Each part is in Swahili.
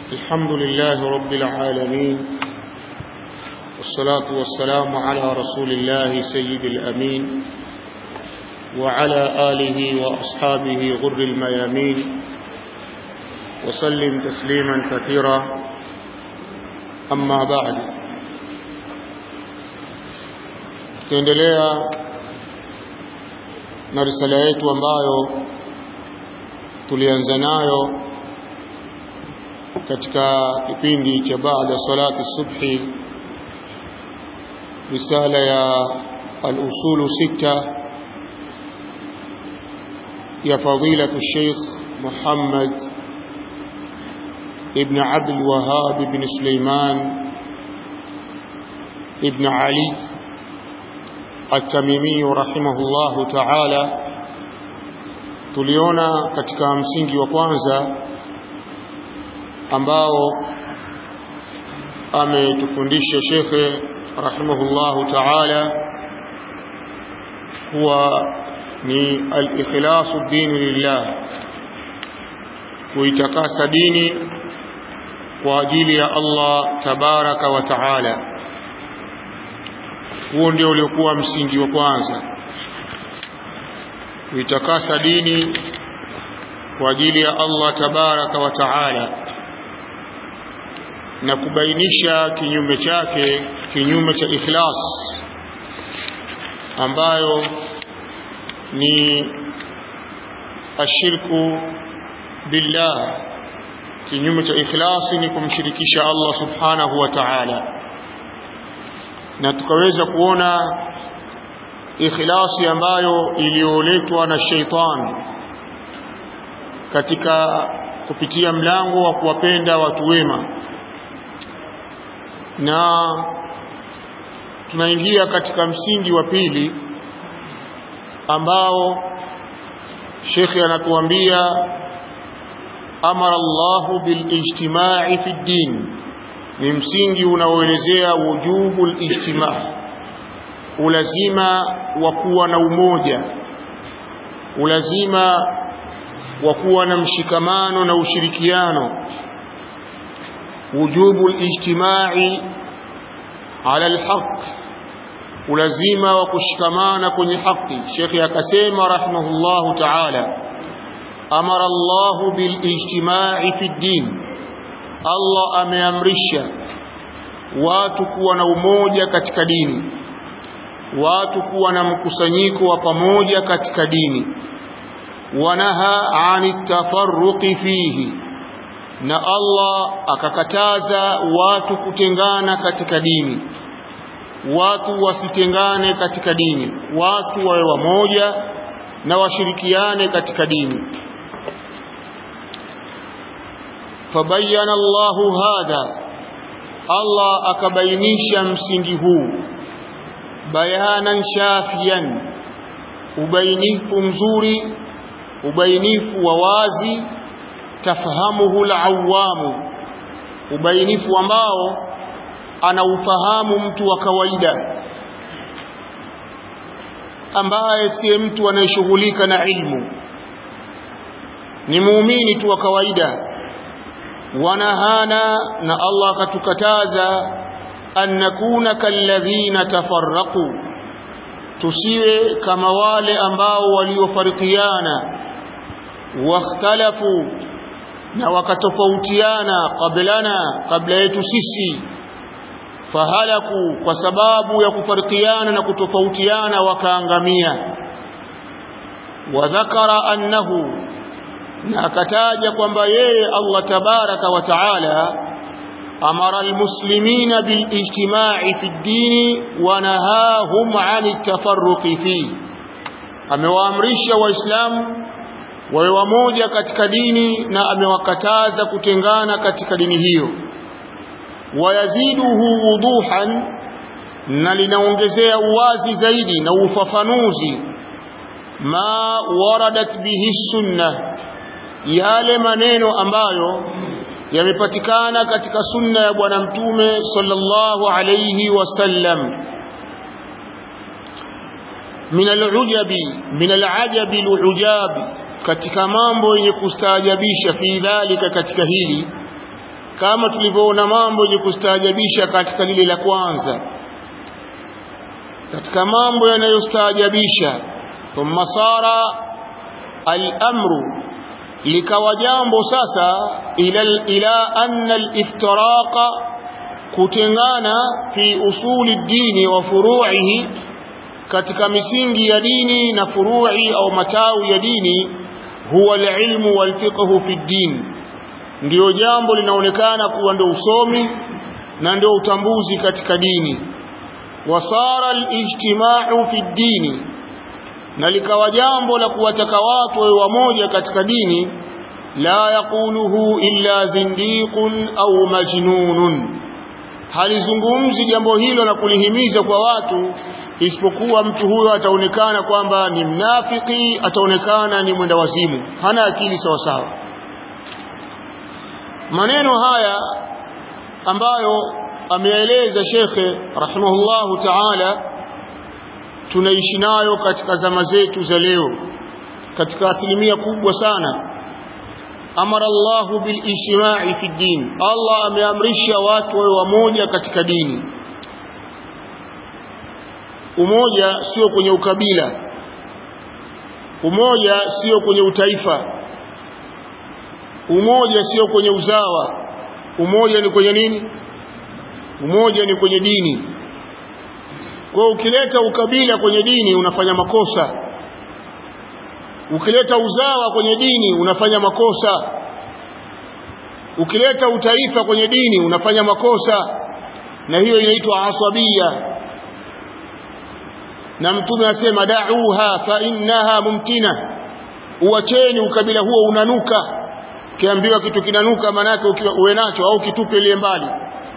الحمد لله رب العالمين والصلاة والسلام على رسول الله سيد الأمين وعلى آله وأصحابه غر الميامين وسلم تسليما كثيرا أما بعد tukiendelea na risala yetu ambayo tulianza nayo katika kipindi cha baada salati subhi risala ya al-usulu sita ya fadilatu Sheikh Muhammad ibn Abdul Wahhab ibn Sulaiman ibn Ali At-Tamimi rahimahullahu ta'ala tuliona katika msingi wa kwanza ambao ametufundisha shekhe rahimahullahu ta'ala huwa ni al-ikhlasu dini lillah kuitakasa dini kwa ajili ya Allah tabaraka wa taala huo ndio uliokuwa msingi wa kwanza kuitakasa dini kwa ajili ya Allah tabaraka wa taala na kubainisha kinyume chake kinyume cha ikhlas ambayo ni ashirku billah kinyume cha ikhlasi ni kumshirikisha Allah subhanahu wa ta'ala na tukaweza kuona ikhlasi ambayo iliyoletwa na sheitan katika kupitia mlango wa kuwapenda watu wema na tunaingia katika msingi wa pili ambao shekhi anatuambia amara Allahu bilijtimai fi din ni msingi unaoelezea wujubu lijtimaa ulazima wa kuwa na umoja ulazima wa kuwa na mshikamano na ushirikiano wujubu lijtimai ala alhaq ulazima wa kushikamana kwenye haki shekhi akasema rahimahullahu ta'ala amara Allah bilijtimai fi din Allah ameamrisha watu kuwa na umoja katika dini watu kuwa na mkusanyiko wa pamoja katika dini wanaha ani tafarruqi fihi na Allah akakataza watu kutengana katika dini watu wasitengane katika dini watu wawe wamoja na washirikiane katika dini fabayana Allahu hadha Allah akabainisha msingi huu bayanan shafian ubainifu mzuri ubainifu wa wazi tafahamuhu al-awamu ubainifu ambao anaufahamu mtu wa kawaida ambaye si mtu anayeshughulika na ilmu ni muumini tu wa kawaida wanahana na Allah akatukataza an nakuna kalladhina tafarraqu tusiwe kama wale ambao waliofarikiana wakhtalafu na wakatofautiana qablana kabla yetu sisi fahalaku kwa sababu ya kufarikiana na kutofautiana wakaangamia wadhakara annahu na akataja kwamba yeye Allah tabaraka wa taala amara almuslimina bilijtima'i fi ddini wa nahahum 'ani tafarruqi fi amewaamrisha waislamu wawe wamoja katika dini na amewakataza kutengana katika dini hiyo wayaziduhu wuduhan na linaongezea uwazi zaidi na ufafanuzi ma waradat bihi sunna yale maneno ambayo yamepatikana katika sunna ya bwana mtume sallallahu alayhi wasallam min al-ujabi min al-ajabi al-ujabi katika mambo yenye kustaajabisha fi dhalika katika hili kama tulivyoona mambo yenye kustaajabisha katika lile la kwanza katika mambo yanayostaajabisha thumma sara al-amru likawa jambo sasa ila ila anna al-iftiraqa kutengana fi usuli dini wa furu'ihi katika misingi ya dini na furu'i au matawi ya dini huwa al-ilmu wal fiqhu fi din ndio jambo linaonekana kuwa ndio usomi na ndio utambuzi katika dini wasara al-ijtima'u fi dini na likawa jambo la kuwataka watu wawe wamoja katika dini la yaquluhu illa zindiqun au majnunun halizungumzi jambo hilo na kulihimiza kwa watu isipokuwa mtu huyo ataonekana kwamba ni mnafiki ataonekana ni mwenda wazimu hana akili sawa sawa maneno haya ambayo ameeleza shekhe rahimahullahu ta'ala tunaishi nayo katika zama zetu za leo katika asilimia kubwa sana amara Allahu bil ijtima'i fi din Allah ameamrisha watu wawe wamoja katika dini umoja sio kwenye ukabila umoja sio kwenye utaifa umoja sio kwenye uzawa umoja ni kwenye nini umoja ni kwenye dini kwa ukileta ukabila kwenye dini unafanya makosa ukileta uzawa kwenye dini unafanya makosa ukileta utaifa kwenye dini unafanya makosa na hiyo inaitwa asabia na mtume asema da'uha fa innaha mumtina uacheni ukabila huo unanuka ukiambiwa kitu kinanuka manake uwe nacho au kitupe ile mbali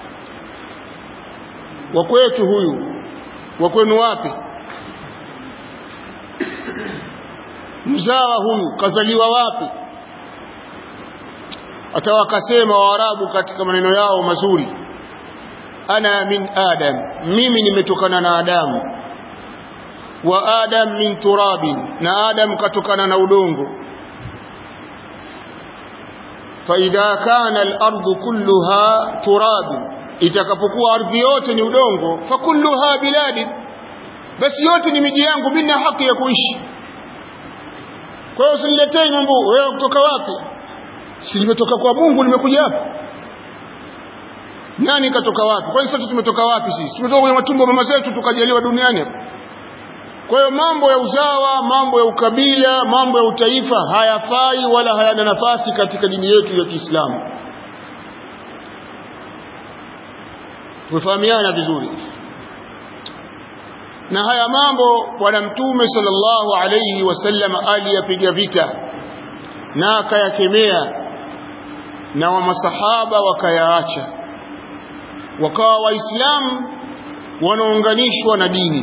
wa kwetu huyu wa kwenu wapi mzawa huyu kazaliwa wapi hata wakasema waarabu katika maneno yao mazuri ana min adam mimi nimetokana na adamu wa adam min turabin na adam katokana na udongo فإذا كان الأرض كلها تراب itakapokuwa ardhi yote ni udongo fakulluha biladi basi yote ni miji yangu mimi na haki ya kuishi kwa hiyo usiniletee mambo wewe kutoka wapi si nimetoka kwa Mungu nimekuja hapa nani katoka wapi kwani sote tumetoka wapi sisi tumetoka kwenye matumbo mama zetu tukajaliwa duniani hapa kwa hiyo mambo ya uzawa mambo ya ukabila mambo ya utaifa hayafai wala hayana nafasi katika dini yetu ya Kiislamu tumefahamiana vizuri na haya mambo bwana mtume sallallahu alayhi wasallam aliyapiga vita na akayakemea na wa masahaba wakayaacha wakawa waislamu wanaunganishwa na dini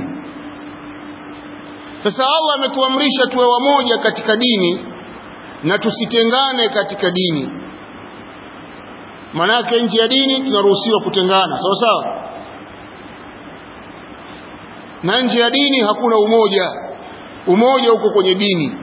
sasa Allah ametuamrisha tuwe wamoja katika dini na tusitengane katika dini manake nje ya dini tunaruhusiwa kutengana sawa sawa na nje ya dini hakuna umoja umoja uko kwenye dini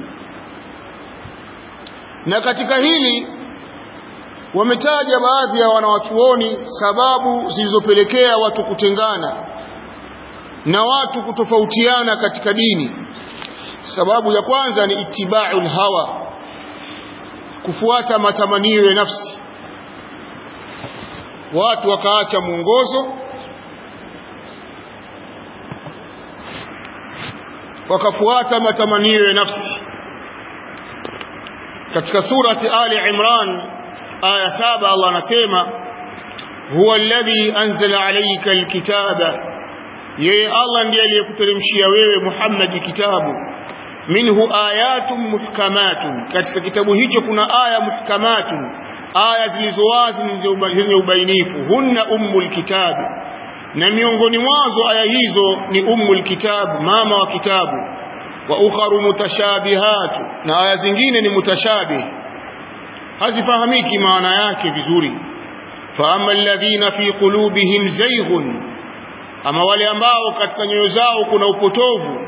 na katika hili wametaja baadhi ya wanawachuoni sababu zilizopelekea watu kutengana na watu kutofautiana katika dini sababu ya kwanza ni itiba'ul hawa kufuata matamanio ya nafsi watu wakaacha mwongozo wakafuata matamanio ya nafsi katika surati ali imran aya saba Allah anasema huwa alladhi anzala alayka alkitaba yeye Allah ndiye aliyekuteremshia wewe Muhammad kitabu minhu ayatun muhkamatun katika kitabu hicho kuna aya muhkamatun aya zilizowazi zenye ubainifu hunna ummul kitab na miongoni mwazo aya hizo ni ummul kitab mama wa kitabu wa ukharu mutashabihatu na aya zingine ni mutashabih hazifahamiki maana yake vizuri fa amma alladhina fi qulubihim zayghun ama wale ambao katika nyoyo zao kuna upotovu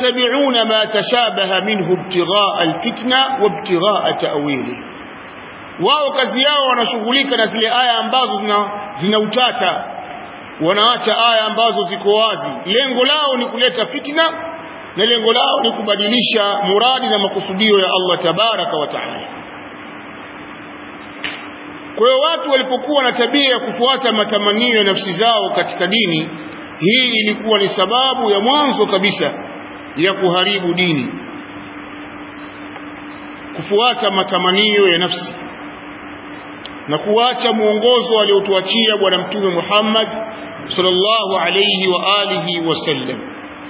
fayattabi'una ma tashabaha minhu ibtigha'a alfitna wa ibtigha'a ta'wili wao kazi yao wanashughulika na zile aya ambazo zina, zina utata wanaacha aya ambazo ziko wazi lengo lao ni kuleta fitna na lengo lao ni kubadilisha muradi na makusudio ya Allah tabaraka wa taala kwa hiyo watu walipokuwa na tabia ya kufuata matamanio ya nafsi zao katika dini hii ilikuwa ni sababu ya mwanzo kabisa ya kuharibu dini kufuata matamanio ya nafsi na kuacha mwongozo aliotuachia bwana mtume Muhammad sallallahu alayhi wa alihi wasallam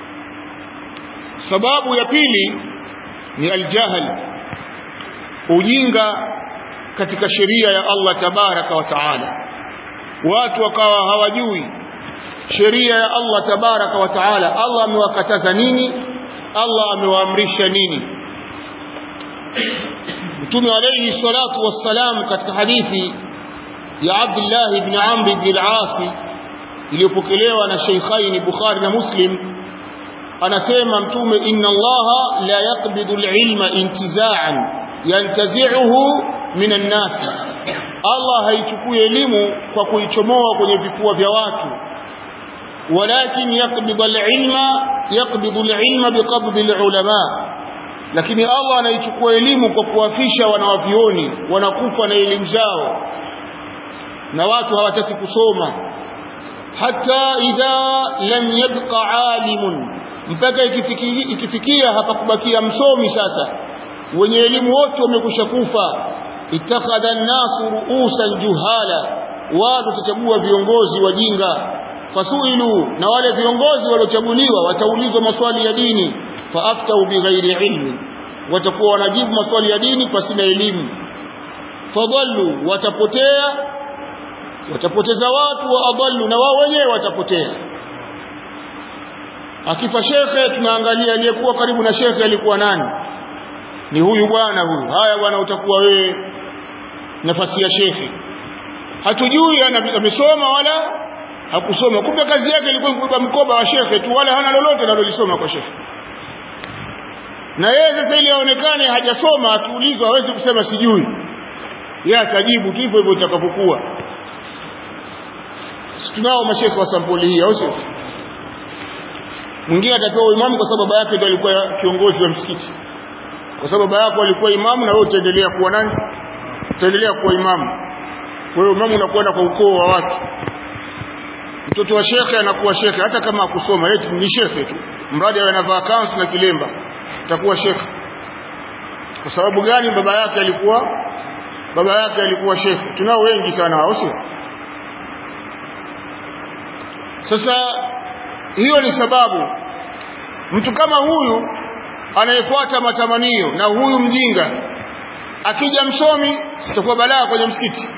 sababu ya pili ni aljahl ujinga katika sheria ya Allah tabaraka wa taala watu wakawa hawajui sheria ya Allah tabaraka wa taala Allah amewakataza nini Allah amewaamrisha nini Mtume alayhi salatu wassalam katika hadithi ya Abdullah ibn Amr ibn al-As iliyopokelewa na Sheikhain Bukhari na Muslim anasema mtume inna Allah la yaqbidu al-ilma intiza'an yantazi'uhu min an-nas Allah haichukui elimu kwa kuichomoa kwenye vifua vya watu walakin yaqbidu al-ilma yaqbidu al-ilma biqabdi al-ulama lakini Allah anaichukua elimu kwa kuwafisha wanawavioni wanakufa na elimu zao na watu hawataki kusoma hata idha lam yabqa alimun mpaka ikifikia, ikifikia hapakubakia msomi sasa wenye elimu wote wamekusha kufa ittakhadha an-nasu ru'usan juhala watu watachagua viongozi wajinga fasuilu na wale viongozi waliochaguliwa wataulizwa maswali ya dini faaftau bighairi ilmi watakuwa wanajibu maswali ya dini pasina elimu fadallu watapotea watapoteza watu wa adallu na wao wenyewe watapotea akifa shekhe tunaangalia aliyekuwa karibu na shekhe alikuwa nani ni huyu bwana huyu haya bwana utakuwa wewe nafasi ya shekhe hatujui amesoma wala hakusoma kumbe kazi yake ilikuwa kubeba mkoba wa shekhe tu wala hana lolote analolisoma kwa shekhe na yeye sasa ili aonekane hajasoma akiulizwa hawezi kusema sijui yeye atajibu tu hivyo hivyo itakapokuwa tunao mashekhe wa sampuli hii au sio mwingine atapewa uimamu kwa sababu baba yake ndiye alikuwa kiongozi wa msikiti kwa sababu baba yako alikuwa imamu na wewe utaendelea kuwa nani utaendelea kuwa imamu kwa hiyo imamu unakwenda kwa ukoo wa watu mtoto wa shekhe anakuwa shekhe hata kama akusoma yeye ni shekhe tu mradi awe anavaa kanzu na kilemba atakuwa shekhe kwa sababu gani baba yake alikuwa baba yake alikuwa shekhe tunao wengi sana hao sio sasa hiyo ni sababu mtu kama huyu anayefuata matamanio na huyu mjinga akija msomi sitakuwa balaa kwenye msikiti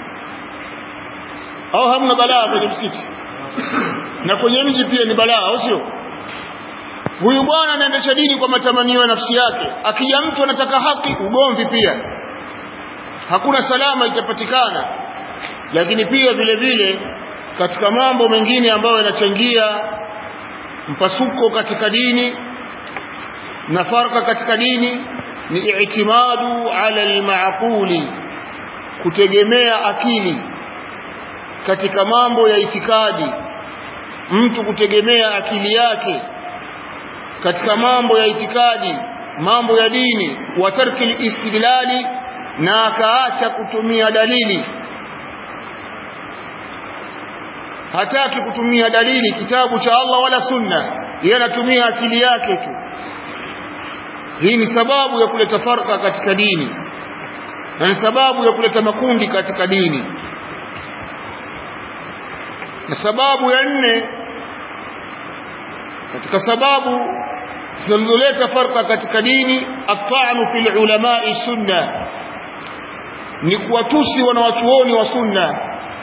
au hamna balaa kwenye msikiti na kwenye mji pia ni balaa au sio huyu bwana anaendesha dini kwa matamanio ya nafsi yake akija mtu anataka haki ugomvi pia hakuna salama itapatikana lakini pia vile vile katika mambo mengine ambayo yanachangia mpasuko katika dini na farka katika dini ni i'timadu ala al-ma'quli kutegemea akili katika mambo ya itikadi mtu kutegemea akili yake katika mambo ya itikadi mambo ya dini wa tarki istidlali na akaacha kutumia dalili hataki kutumia dalili kitabu cha Allah wala sunna yeye anatumia akili yake tu hii ni sababu ya kuleta farka katika dini na ni sababu ya kuleta makundi katika dini na sababu ya nne katika sababu zinazoleta farka katika dini at'anu fil ulama'i sunna ni kuwatusi wanawachuoni wa sunna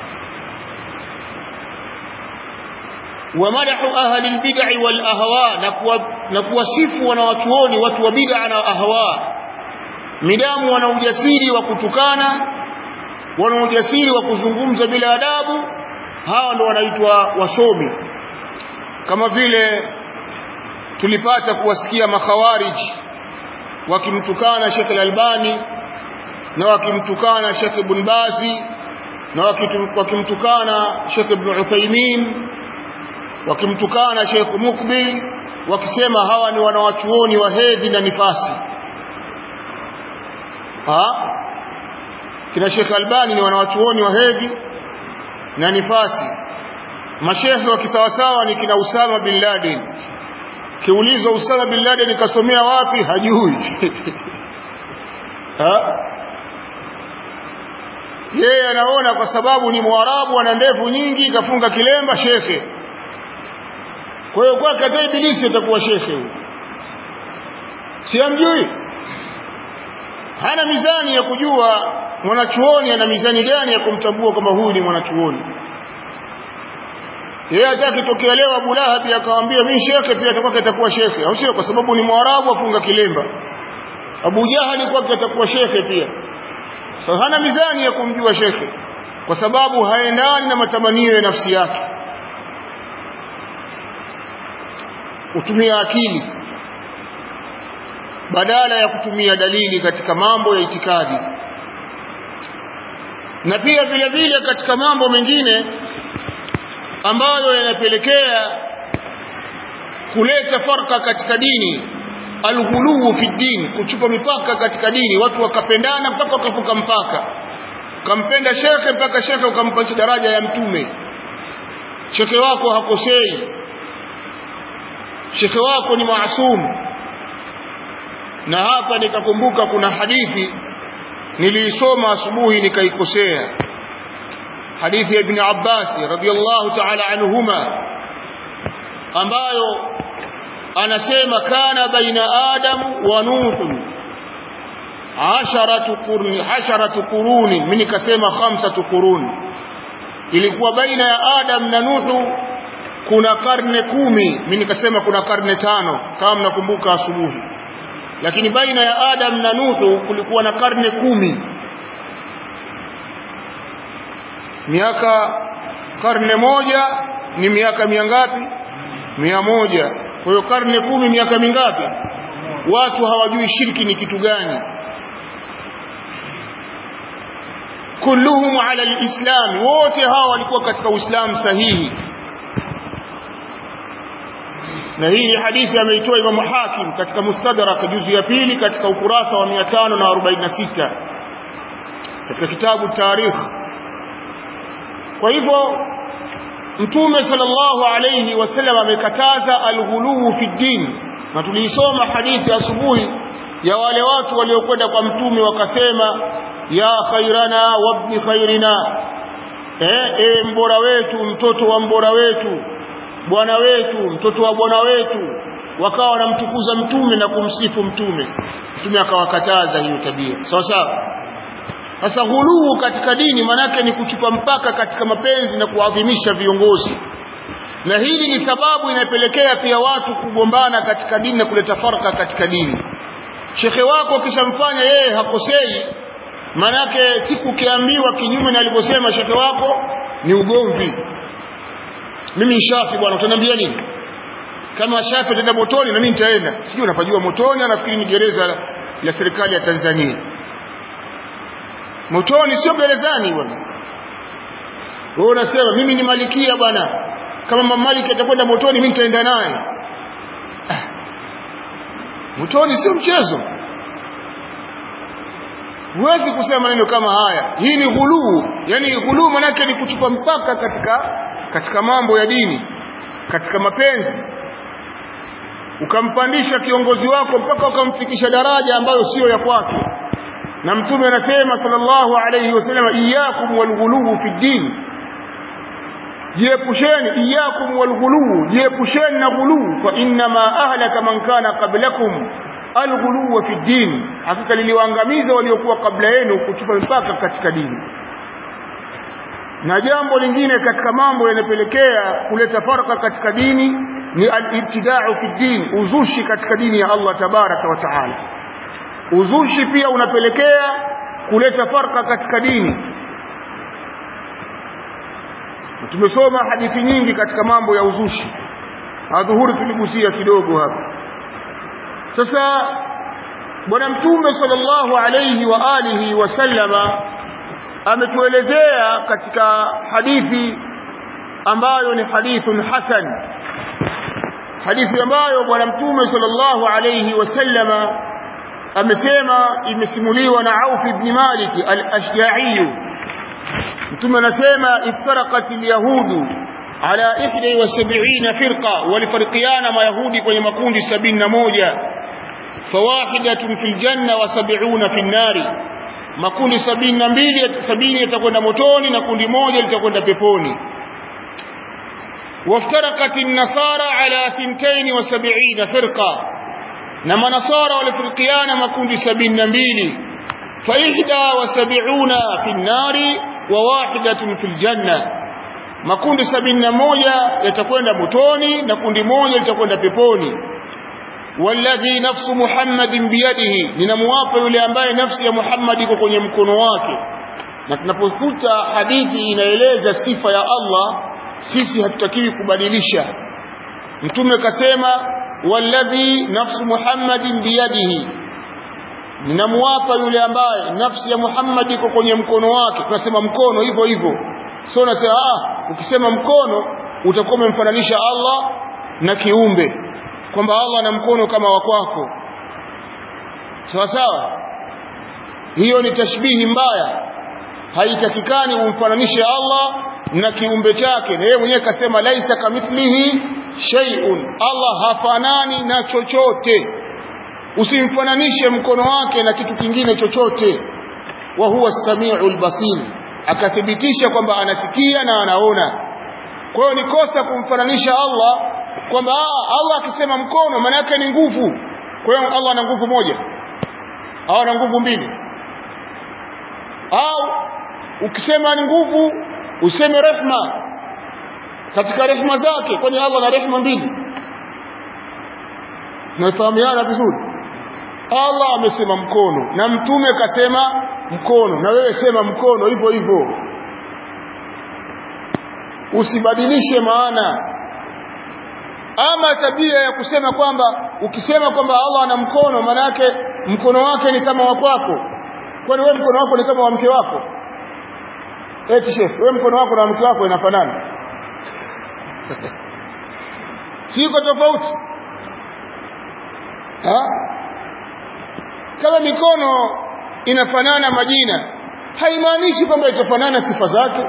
ومدح أهل البدع والأهواء نكوasifu wanawachuoni watu wa bid'a na ahwa midamu wana ujasiri wa kutukana wana ujasiri wa kuzungumza bila adabu hawa ndo wanaitwa wasomi kama vile tulipata kuwasikia makhawarij wakimtukana Sheikh Al-Albani na wakimtukana Sheikh Ibn Bazi na wakimtukana Sheikh Ibn Uthaymeen wakimtukana Sheikh Mukbil wakisema hawa ni wanawachuoni wa hedhi na nifasi ha kina Sheikh Albani ni wanawachuoni wa hedhi na nifasi mashehe wa kisawasawa ni kina Usama bin Laden kiulizwa Usama bin Laden kasomea wapi hajui ha yeye anaona kwa sababu ni mwarabu ana ndevu nyingi kafunga kilemba shekhe kwa hiyo kwake hata ibilisi atakuwa shekhe huyo si amjui hana mizani ya kujua mwanachuoni ana mizani gani ya kumtambua kwamba huyu ni mwanachuoni yeye hata akitokea leo Abu Lahab akamwambia mimi shekhe pia atakuwa atakuwa shekhe au sio kwa sababu ni mwarabu afunga kilemba Abu Jahali kwake atakuwa shekhe pia so hana mizani ya kumjua shekhe kwa sababu haendani na matamanio ya nafsi yake utumia akili badala ya kutumia dalili katika mambo ya itikadi na pia vile vile katika mambo mengine ambayo yanapelekea kuleta farka katika dini alghuluu fi din kuchupa mipaka katika dini watu wakapendana mpaka wakavuka mpaka ukampenda shekhe mpaka shekhe ukampacha daraja ya mtume shekhe wako hakosei shekhe wako ni maasum na hapa nikakumbuka kuna hadithi niliisoma asubuhi nikaikosea hadithi ya ibn Abbas radhiyallahu ta'ala anhuma ambayo anasema kana baina adam wa nuh asharatu qurni asharatu quruni mimi nikasema khamsatu quruni ilikuwa baina ya adam na nuhu kuna karne kumi mimi nikasema kuna karne tano kama mnakumbuka asubuhi lakini baina ya adam na nuhu kulikuwa na karne kumi miaka karne moja ni miaka mia ngapi mia moja kwa hiyo karne kumi miaka mingapi watu hawajui shirki ni kitu gani kulluhum ala alislam wote hawa walikuwa katika uislamu sahihi na hii ni hadithi ameitoa Imam Hakim katika Mustadrak juzu ya pili katika ukurasa wa 546 katika kitabu Tarikh kwa hivyo Mtume sallallahu alayhi wasallam amekataza alghuluu fi din na tuliisoma hadithi asubuhi ya wale watu waliokwenda kwa mtume wakasema ya khairana wabni khairina eh, eh mbora wetu mtoto wa mbora wetu bwana wetu mtoto wa bwana wetu wakawa wanamtukuza mtume na kumsifu mtume mtume akawakataza hiyo tabia sawa sawa sasa ghuluu katika dini manake ni kuchupa mpaka katika mapenzi na kuadhimisha viongozi na hili ni sababu inapelekea pia watu kugombana katika dini na kuleta farka katika dini shekhe wako ukishamfanya yeye hakosei manake siku ukiambiwa kinyume na alivyosema shekhe wako ni ugomvi mimi ni shafi bwana utaniambia nini kama shafi ataenda motoni na mimi nitaenda sijui unapajua motoni anafikiri ni gereza la, la serikali ya Tanzania motoni sio gerezani bwana wewe unasema mimi ni malikia bwana kama mamaliki atakwenda motoni mimi nitaenda naye ah. motoni sio mchezo huwezi kusema maneno kama haya hii ni ghuluu yani ghuluu manake ni kuchupa mpaka katika katika mambo ya dini katika mapenzi ukampandisha kiongozi wako mpaka ukamfikisha daraja ambayo sio ya kwake na mtume anasema sallallahu alayhi wasallam iyyakum walghuluw fi din jiepusheni iyyakum walghuluw jiepusheni na ghuluw fa inna ma ahlaka man kana qablakum alghuluw fi din hakika liliwaangamiza waliokuwa kabla yenu kuchupa mpaka katika dini na jambo lingine katika mambo yanapelekea kuleta farka katika dini ni al-ibtida'u fi din uzushi katika dini ya Allah tabaraka wa taala uzushi pia unapelekea kuleta farka katika dini tumesoma hadithi nyingi katika mambo ya uzushi adhuhuri tuligusia kidogo hapa sasa bwana mtume sallallahu alayhi wa alihi wasallama ametuelezea katika hadithi ambayo ni hadithun hasan hadithi ambayo bwana mtume sallallahu alayhi wasallama amesema imesimuliwa na Auf ibn Malik al-Ashja'i mtume anasema iftaraqat al-yahudu ala 71 firqa walifariqiana mayahudi kwenye makundi 71 fawahidatun fil janna wa 70 fil nari makundi 72 sabini yatakwenda motoni na kundi moja litakwenda peponi وافترقت النصارى على 72 فرقة نما نصارى والفرقيان مكون سبين نبيل فإحدى وسبعون في النار وواحدة في الجنة makundi sabini na moja yatakwenda motoni na kundi moja litakwenda peponi walladhi nafsu muhammadin biyadihi ninamuwapa yule ambaye nafsi ya muhammad iko kwenye mkono wake na tunapokuta hadithi inaeleza sifa ya allah sisi hatutakiwi kubadilisha mtume kasema walladhi nafsu muhammadin biyadihi ninamuwapa yule ambaye nafsi ya muhammad iko kwenye mkono wake tunasema mkono hivyo hivyo sio unasema ah ukisema mkono utakuwa umemfananisha Allah na kiumbe kwamba Allah ana mkono kama wa kwako sawa sawa hiyo ni tashbihi mbaya haitakikani umfananishe Allah na kiumbe chake na yeye mwenyewe kasema laisa kamithlihi shay'un Allah hafanani na chochote usimfananishe mkono wake na kitu kingine chochote wa huwa as-sami'ul basir akathibitisha kwamba anasikia na anaona kwa hiyo ni kosa kumfananisha Allah kwamba Allah akisema mkono maana yake ni nguvu kwa hiyo Allah ana nguvu moja au ana nguvu mbili au ukisema ni nguvu useme rehma katika rehma zake kwani Allah ana rehma mbili tunafahamiana vizuri Allah amesema mkono na mtume kasema mkono na wewe sema mkono hivyo hivyo usibadilishe maana ama tabia ya kusema kwamba ukisema kwamba Allah ana mkono maana yake mkono wake ni kama wa kwako kwani wewe mkono wako ni kama wa mke wako eti chef wewe mkono wako na mke wako inafanana siko tofauti ha kama mikono inafanana majina haimaanishi kwamba itafanana sifa zake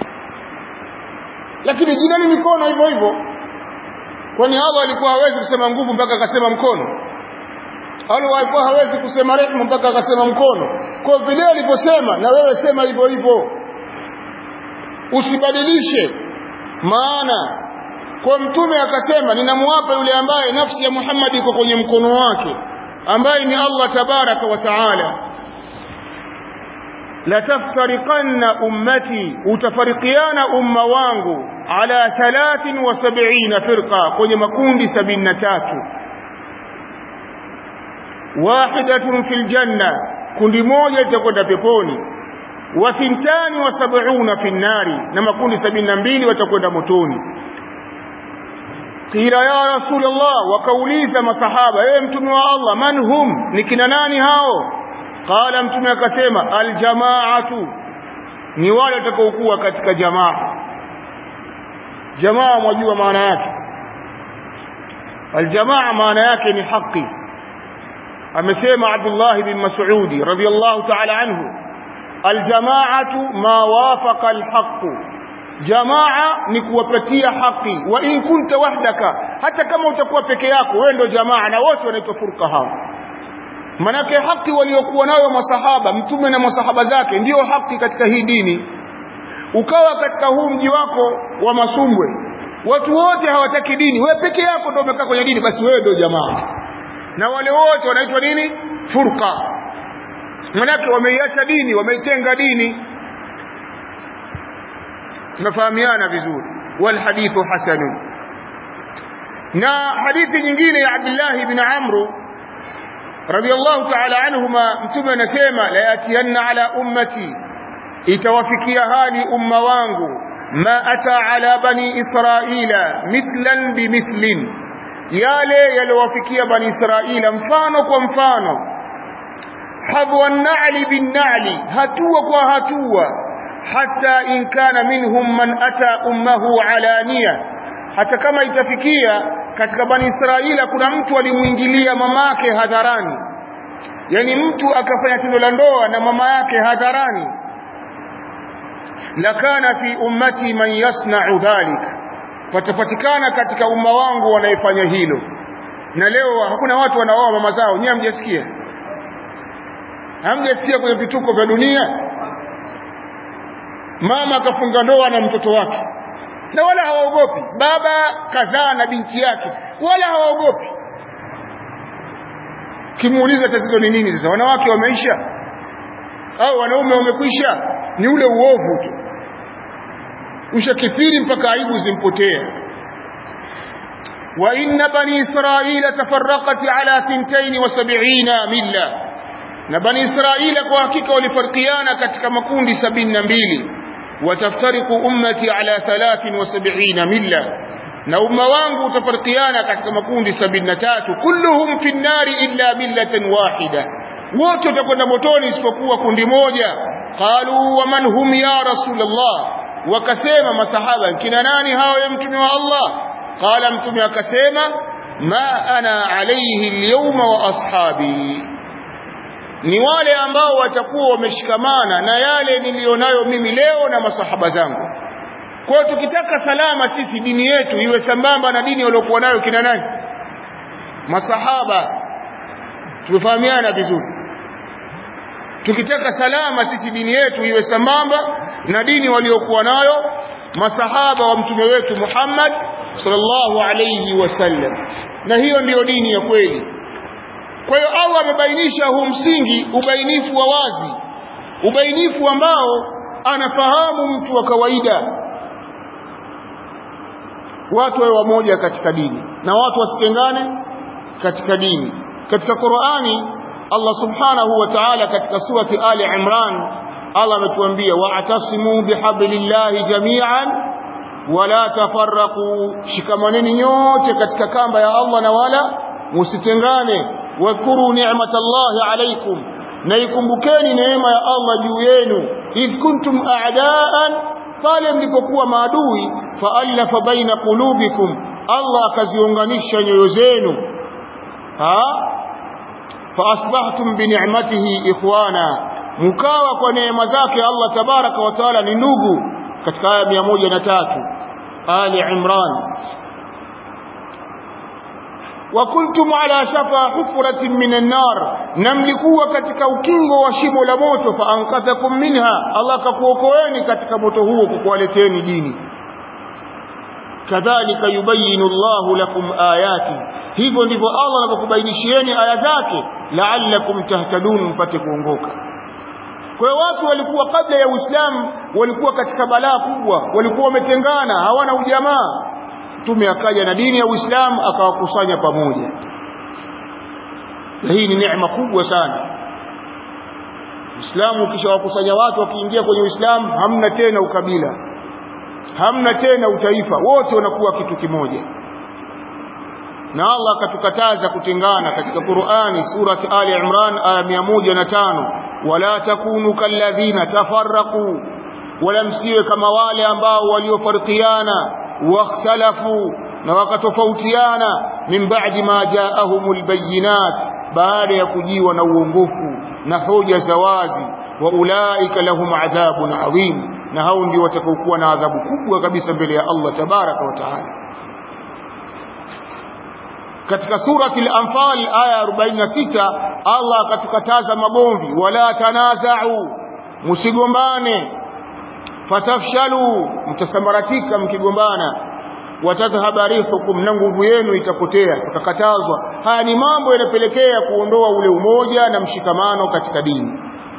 lakini jina ni mikono hivyo hivyo kwani Allah alikuwa hawezi kusema nguvu mpaka akasema mkono Allah alikuwa hawezi kusema rehema mpaka akasema mkono kwa vile aliposema na wewe sema hivyo hivyo usibadilishe maana kwa mtume akasema ninamwapa yule ambaye nafsi ya Muhammad iko kwenye mkono wake ambaye ni Allah tabaraka wa taala la taftariqanna ummati utafarikiana umma wangu ala 73 firqa kwenye makundi 73 wahidatun fil janna kundi moja litakwenda peponi wa thintani wa sab'una fin nari na makundi 72 watakwenda motoni qila ya rasulullah wakauliza masahaba ewe mtume wa Allah man hum ni kina nani hao qala mtume akasema aljamaatu ni wale watakaokuwa katika jamaa jamaa mwajua maana yake aljamaa maana yake ni haki amesema Abdullah bin Mas'ud radhiyallahu ta'ala anhu aljamaatu ma wafaqa alhaq jamaa ni kuwapatia haki wa in kunta wahdaka hata kama utakuwa peke yako wewe ndio jamaa na wote wanaitwa furqa hao manake haki waliokuwa nayo masahaba mtume na masahaba zake ndiyo haki katika hii dini ukawa katika huu mji wako wa masumbwe watu wote hawataki dini wewe peke yako ndio umekaa kwenye dini basi wewe ndio jamaa na wale wote wanaitwa nini furqa manake wameiacha dini wameitenga dini tunafahamiana vizuri wal hadithu hasanun na hadithi nyingine ya Abdullah ibn Amr radiyallahu ta'ala anhuma mtume anasema la yatiyanna ala ummati itawafikia hali umma wangu ma ata ala bani israila mithlan bimithlin yale yaliyowafikia bani israila mfano kwa mfano hadhwa an-na'li bin-na'li hatua kwa hatua hata in kana minhum man ata ummahu alaniya hata kama itafikia katika bani Israila kuna mtu alimuingilia mamake hadharani yani mtu akafanya tendo la ndoa na mama yake hadharani lakana fi ummati man yasna'u dhalik patapatikana katika umma wangu wanayefanya hilo na leo hakuna watu wanaoa mama zao nyie hamjasikia hamjasikia kwenye vituko vya dunia mama akafunga ndoa na mtoto wake na wala hawaogopi baba kazaa na binti yake wala hawaogopi kimuuliza tatizo ni nini sasa wanawake wameisha au wanaume wamekwisha ni ule uovu tu ushakithiri mpaka aibu zimpotea wa inna bani israila tafarraqat ala 72 milla na bani israila kwa hakika walifarkiana katika makundi sabini na mbili wataftariku ummati ala 73 milla na umma wangu utafarkiana katika makundi sabini na tatu kulluhum fi nnari illa millatan wahida wote watakwenda motoni isipokuwa kundi moja qalu wa man hum ya rasulullah wakasema masahaba kina nani hao ya mtume wa Allah qala mtume akasema ma ana alayhi alyawma wa ashabi ni wale ambao watakuwa wameshikamana na yale nilionayo mimi leo na masahaba zangu kwa hiyo tukitaka salama sisi dini yetu iwe sambamba na dini waliokuwa nayo kina nani masahaba tumefahamiana vizuri tukitaka salama sisi dini yetu iwe sambamba na dini waliokuwa nayo masahaba wa mtume wetu Muhammad sallallahu alayhi wasallam na hiyo ndiyo dini ya kweli kwa hiyo Allah amebainisha huu msingi ubainifu wa wazi ubainifu ambao anafahamu mtu wa kawaida watu wawe wamoja katika dini na watu wasitengane katika dini katika Qur'ani Allah subhanahu wa ta'ala katika surati Ali Imran Allah ametuambia wa'tasimu bihablillahi jami'an wala tafarraqu shikamaneni nyote katika kamba ya Allah na wala musitengane wadhkuru ni'matallahi alaykum na ikumbukeni neema ya Allah juu yenu idh kuntum a'daan pale mlipokuwa maadui fa'alafa baina qulubikum Allah akaziunganisha nyoyo zenu ha faasbahtum bi ni'matihi ikhwana mkawa kwa neema zake Allah tabaraka wa taala ni ndugu katika aya 103 Ali Imran wa kuntum ala shafa hufratin minan nar na mlikuwa katika ukingo wa shimo la moto fa ankathakum minha Allah akakuokoeni katika moto huo kukuwaleteni dini kadhalika yubayinu Allahu lakum ayati hivyo ndivyo Allah anakubainishieni aya zake la'allakum tahtadun mpate kuongoka kwa hiyo watu walikuwa kabla ya Uislamu walikuwa katika balaa kubwa walikuwa wametengana hawana ujamaa mtume akaja na dini ya Uislamu akawakusanya pamoja na hii ni neema kubwa sana Uislamu ukishawakusanya watu wakiingia kwenye Uislamu hamna tena ukabila hamna tena utaifa wote wanakuwa kitu kimoja na Allah akatukataza kutengana katika Qur'ani surati Ali Imran aya 105 wala takunu kalladhina tafarraqu wala msiwe kama wale ambao waliofarikiana wakhtalafu na wakatofautiana min ba'di ma ja'ahumul bayyinat baada ya kujiwa na uongofu na hoja za wazi wa ulaika lahum adhabun adhim na hao ndio watakaokuwa na adhabu kubwa kabisa mbele ya Allah tabaraka wa taala katika surati al-anfal aya 46 Allah akatukataza magomvi wala tanaza'u msigombane fatafshalu mtasambaratika mkigombana watadhhaba rihukum na nguvu yenu itapotea tukakatazwa haya ni mambo yanapelekea kuondoa ule umoja na mshikamano katika dini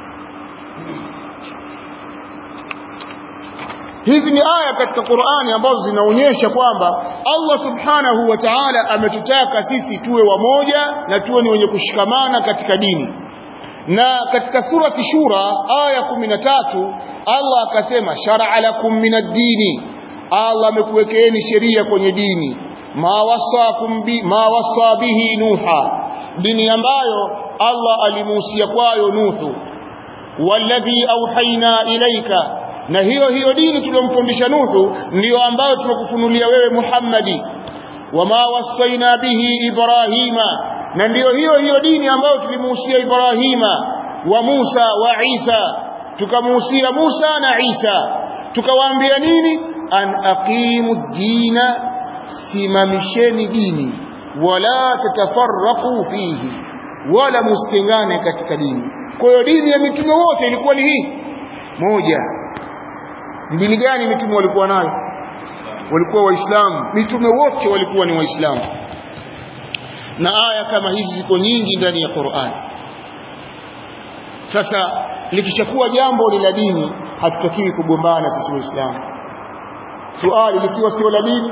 hizi ni aya katika Qur'ani ambazo zinaonyesha kwamba Allah subhanahu wa ta'ala ametutaka sisi tuwe wamoja na tuwe ni wenye kushikamana katika dini na katika surati shura aya 13 Allah akasema shar'a lakum minad dini Allah amekuwekeeni sheria kwenye dini ma wasakum bi ma wasa bihi nuha dini ambayo Allah alimuhusia kwayo Nuhu walladhi auhaina ilaika na hiyo hiyo dini tuliyomfundisha Nuhu ndiyo ambayo tumekufunulia wewe Muhammadi wama wasaina bihi Ibrahima na ndiyo hiyo hiyo dini ambayo tulimuhusia Ibrahima wa Musa wa Isa tukamuhusia Musa na Isa tukawaambia nini an aqimu dina simamisheni dini wala tatafarraqu fihi wala mustengane katika dini kwa hiyo dini ya mitume wote ilikuwa ni hii moja dini gani mitume walikuwa nayo walikuwa waislamu mitume wote walikuwa ni waislamu na aya kama hizi ziko nyingi ndani ya Qur'an sasa likishakuwa jambo ni la dini hatutakiwi kugombana sisi waislamu swali likiwa sio la dini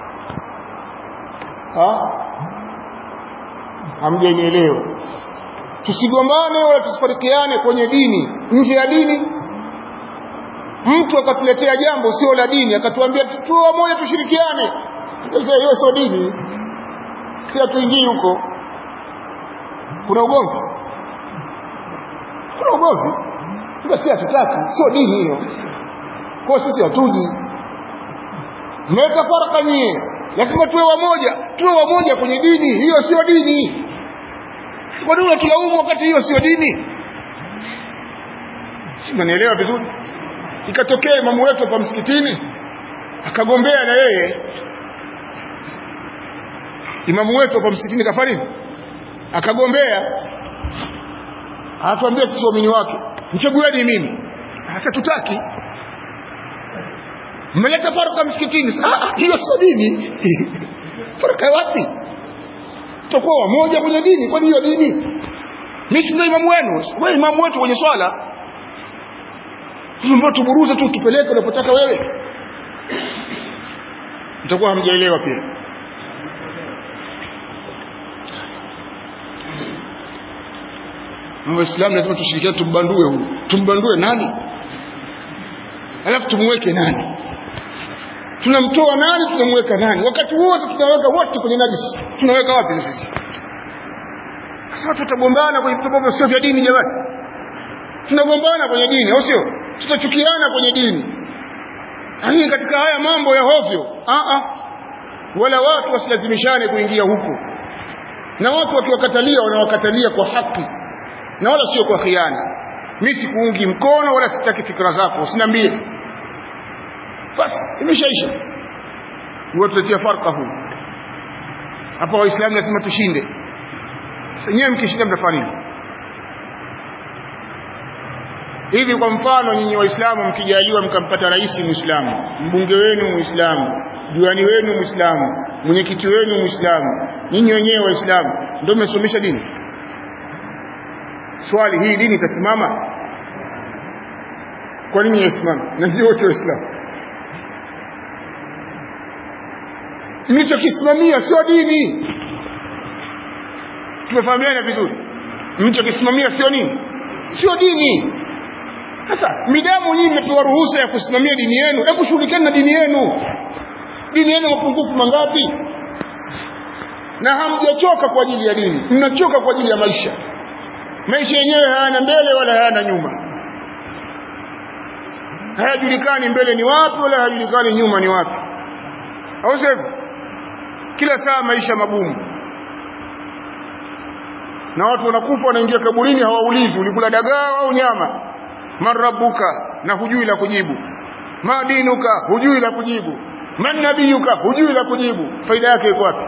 ha hamjanielewa tusigombane wala tusifarikiane kwenye dini nje ya dini mtu akatuletea jambo sio la dini akatuambia tuwe moja tushirikiane sasa hiyo sio dini si hatuingii huko kuna ugomvi kuna ugomvi basi hatutaki sio dini hiyo kwa sisi hatuji mmeleta faraka nyie lazima tuwe wamoja tuwe wamoja kwenye dini hiyo sio dini kwa nini unatulaumu wakati hiyo sio dini si mnanielewa vizuri ikatokea imamu wetu hapa msikitini akagombea na yeye imamu wetu hapa msikitini kafanya nini akagombea anatuambia sisi waamini wake mchagueni mimi sasa tutaki mmeleta faraka msikitini ah hiyo sio dini faraka wapi tutakuwa wamoja kwenye dini kwani hiyo dini mimi si ndio imamu wenu wewe imamu wetu kwenye swala mbona tuburuze tu tupeleke unapotaka wewe mtakuwa hamjaelewa pia Waislamu lazima tushirikiane tumbandue huyu. Tumbandue nani? Alafu tumweke nani? Tunamtoa nani tunamweka nani? Wakati wote tunaweka wote kwenye najisi. Tunaweka wapi sisi? Sasa tutagombana kwenye vitu ambavyo sio vya dini jamani. Tunagombana kwenye dini, au sio? Tutachukiana kwenye dini. Lakini katika haya mambo ya hovyo, a a wala watu wasilazimishane kuingia huko. Na watu wakiwakatalia wanawakatalia kwa haki na wala sio kwa khiana mimi sikuungi mkono wala sitaki fikra zako usiniambie basi imeshaisha watuletea farka huu hapa waislamu lazima tushinde senyewe mkishinda mtafanya nini hivi kwa mfano nyinyi waislamu mkijaliwa mkampata rais muislamu mbunge wenu muislamu diwani wenu muislamu mwenyekiti wenu muislamu nyinyi wenyewe waislamu ndio mmesomesha dini swali hii dini itasimama kwa nini yasimama na ndio wote waislamu mlichokisimamia sio dini tumefahamiana vizuri mlichokisimamia sio nini sio dini sasa midamu nyinyi mmepewa ruhusa ya kusimamia dini yenu hebu shughulikani na dini yenu dini yenu mapungufu mangapi na hamjachoka kwa ajili ya dini mnachoka kwa ajili ya maisha maisha yenyewe hayana mbele wala hayana nyuma hayajulikani mbele ni wapi wala hayajulikani nyuma ni wapi au sivyo kila saa maisha magumu na watu wanakufa wanaingia kaburini hawaulizi ulikula dagaa au nyama man rabbuka na hujui la kujibu ma dinuka hujui la kujibu man nabiyuka hujui la kujibu faida yake iko wapi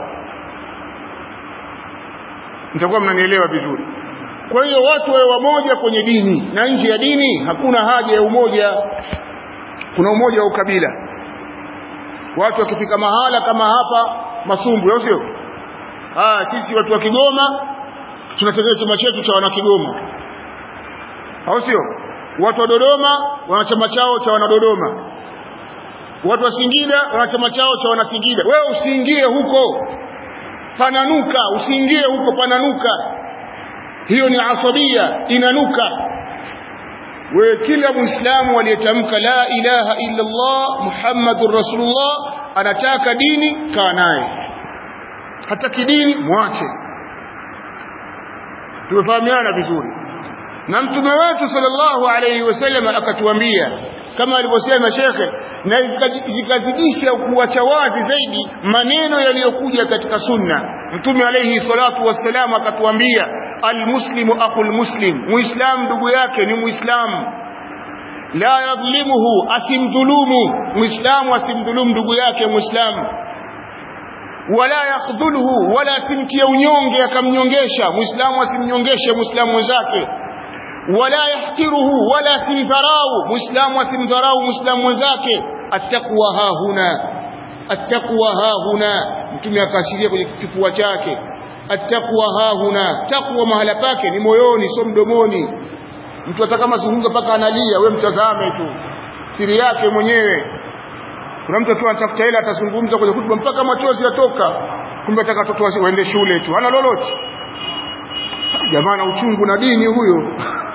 mtakuwa mnanielewa vizuri kwa hiyo watu wawe wamoja kwenye dini na nje ya dini hakuna haja ya umoja kuna umoja wa ukabila watu wakifika mahala kama hapa masumbu au sio ah sisi watu wa Kigoma tunatetea chama chetu cha wana Kigoma au sio watu wa Dodoma wana chama chao cha wana Dodoma watu wa Singida wana chama chao cha wana Singida wewe usiingie huko pananuka usiingie huko pananuka hiyo ni asabia inanuka wewe kila muislamu aliyetamka la ilaha illa Allah muhammadur rasulullah anataka dini kaa naye hataki dini mwache tumefahamiana vizuri na mtume wetu sallallahu alayhi wasallam akatuambia kama alivyosema shekhe na zikazidisha kuacha wazi zaidi maneno yaliyokuja katika sunna mtume alayhi salatu wassalam akatuambia almuslimu aqul muslim muislam ndugu yake ni muislamu la yadhlimuhu asimdhulumu muislamu asimdhulumu ndugu yake muislamu wala yakhdhuluhu wala asimtie unyonge akamnyongesha muislamu asimnyongeshe muislamu mwenzake wala yahkiruhu wala asimdharau muislamu asimdharau muislamu mwenzake attaqwa hahuna attaqwa hahuna mtume akaashiria kwenye kifua chake attaqwa hahuna taqwa mahala pake ni moyoni sio mdomoni mtu hata kama zungumza mpaka analia we mtazame tu siri yake mwenyewe kuna mtu akiwa anatafuta hela atazungumza kwenye hutuba mpaka machozi yatoka kumbe ataka watoto waende shule tu hana lolote jamaa na uchungu na dini huyo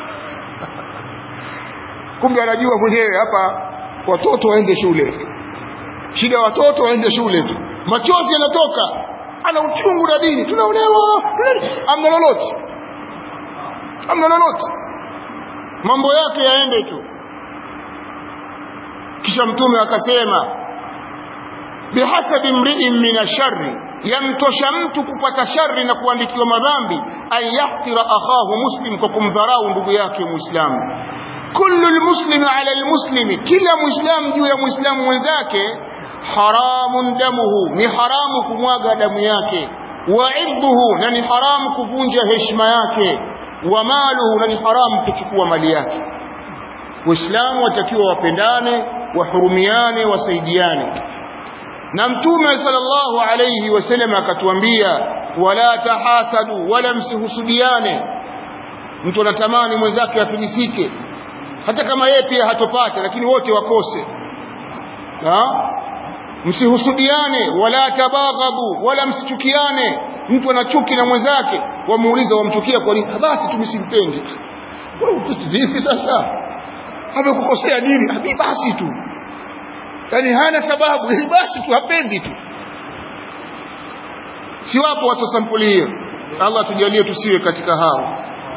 kumbe anajua mwenyewe hapa watoto waende shule shida watoto waende shule tu machozi yanatoka ana uchungu na dini tunaonewa amna lolote amna lolote mambo yake yaende tu kisha mtume akasema bihasabi mri'in min asharri yamtosha mtu kupata shari na kuandikiwa madhambi an yahtira akhahu muslim kwa kumdharau ndugu yake muislamu kullu almuslimi ala almuslimi kila muislamu juu ya muislamu mwenzake haramun damuhu ni haramu kumwaga damu yake wa irduhu na ni haramu kuvunja heshima yake wa maluhu na ni haramu kuchukua mali yake waislamu watakiwa wapendane wahurumiane wasaidiane na mtume sallallahu alayhi wasallam akatuambia wala tahasadu wala msihusudiane mtu anatamani mwenzake afilisike hata kama yeye pia hatopata lakini wote wakose ha? msihusudiane wala tabaghadu wala msichukiane mtu ana chuki na mwenzake wamuuliza wamchukia kwa nini basi tumsimpendi vipi sasa amekukosea nini habi basi tu yani hana sababu basi tu hapendi tu si wapo watu sampuli hiyo Allah tujalie tusiwe katika hao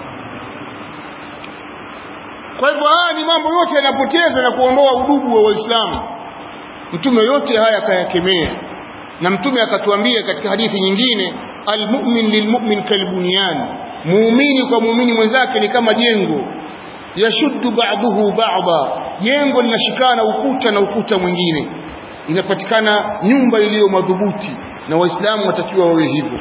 kwa hivyo haya ni mambo yote yanapoteza na kuondoa udugu wa waislamu mtume yote haya akayakemea na mtume akatuambia katika hadithi nyingine almu'min lilmu'min kalbunyan muumini kwa muumini mwenzake ni kama jengo yashuddu ba'dahu ba'da jengo linashikana ukuta na ukuta mwingine inapatikana nyumba iliyo madhubuti na waislamu watakiwa wawe hivyo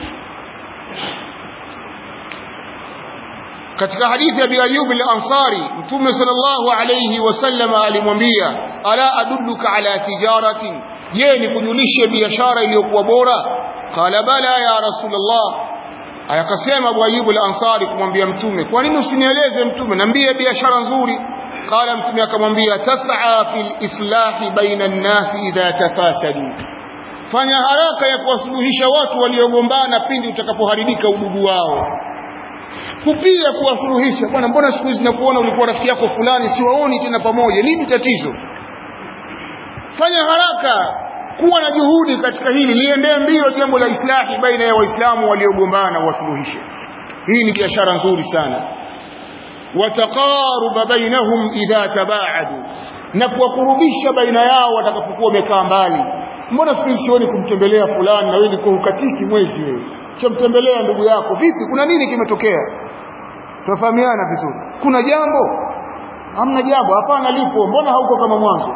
katika hadithi ya Abi Ayyub al-Ansari Mtume sallallahu alayhi wasallam alimwambia ala adulluka ala tijaratin je ni kujulishe biashara iliyokuwa bora qala bala ya rasulullah akasema Abu Ayyub al-Ansari kumwambia Mtume kwa nini usinieleze Mtume niambie biashara nzuri qala Mtume akamwambia tas'a fil islahi baina an-nas idha tafasadu fanya haraka ya kuwasuluhisha watu waliogombana pindi utakapoharibika udugu wao kupia kuwasuluhisha bwana mbona siku hizi nakuona ulikuwa rafiki yako fulani siwaoni tena pamoja nini tatizo fanya haraka kuwa na juhudi katika hili liendee mbio jambo la islahi baina ya waislamu waliogombana wasuluhishe hii ni biashara nzuri sana wataqaruba bainahum idha tabaadu na kuwakurubisha baina yao watakapokuwa wamekaa mbali mbona siku hizi sioni kumtembelea fulani na wewe uko hukatiki mwezi wewe chamtembelea ndugu yako vipi kuna nini kimetokea tunafahamiana vizuri kuna jambo hamna jambo hapana lipo mbona hauko kama mwanzo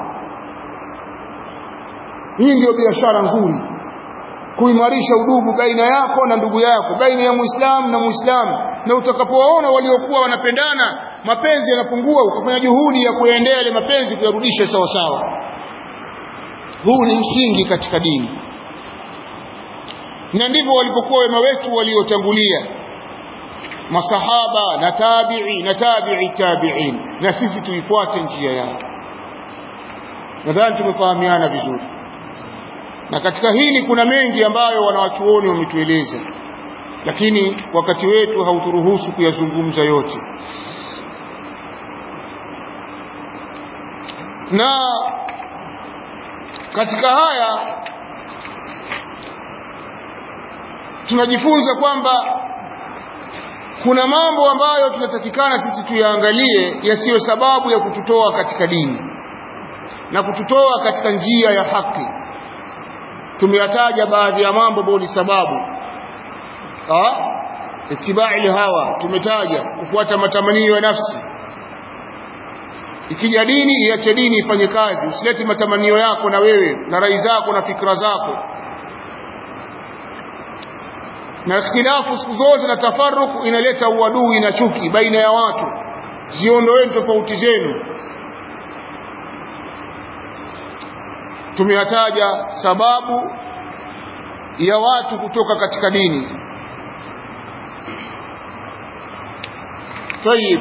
hii ndio biashara nzuri kuimarisha udugu baina yako na ndugu yako baina ya muislamu na muislamu na utakapowaona waliokuwa wanapendana mapenzi yanapungua ukafanya juhudi ya kuyaendea yale mapenzi kuyarudisha sawa sawa huu ni msingi katika dini na ndivyo walipokuwa wema wetu waliotangulia masahaba na tabi'i na tabi'i tabi'in na sisi tuifuate njia yao nadhani tumefahamiana vizuri na katika hili kuna mengi ambayo wanawachuoni wametueleza lakini wakati wetu hauturuhusu kuyazungumza yote na katika haya tunajifunza kwamba kuna mambo ambayo tunatakikana sisi tuyaangalie yasiyo sababu ya kututoa katika dini na kututoa katika njia ya haki tumeyataja baadhi ya mambo ambayo ni sababu itibai hawa tumetaja kufuata matamanio ya nafsi ikija dini iache dini ifanye kazi usilete matamanio yako na wewe na rai zako na fikra zako na ikhtilafu siku zote na tafaruku inaleta uadui na chuki baina ya watu ziondoeni tofauti zenu tumeyataja sababu ya watu kutoka katika dini tayib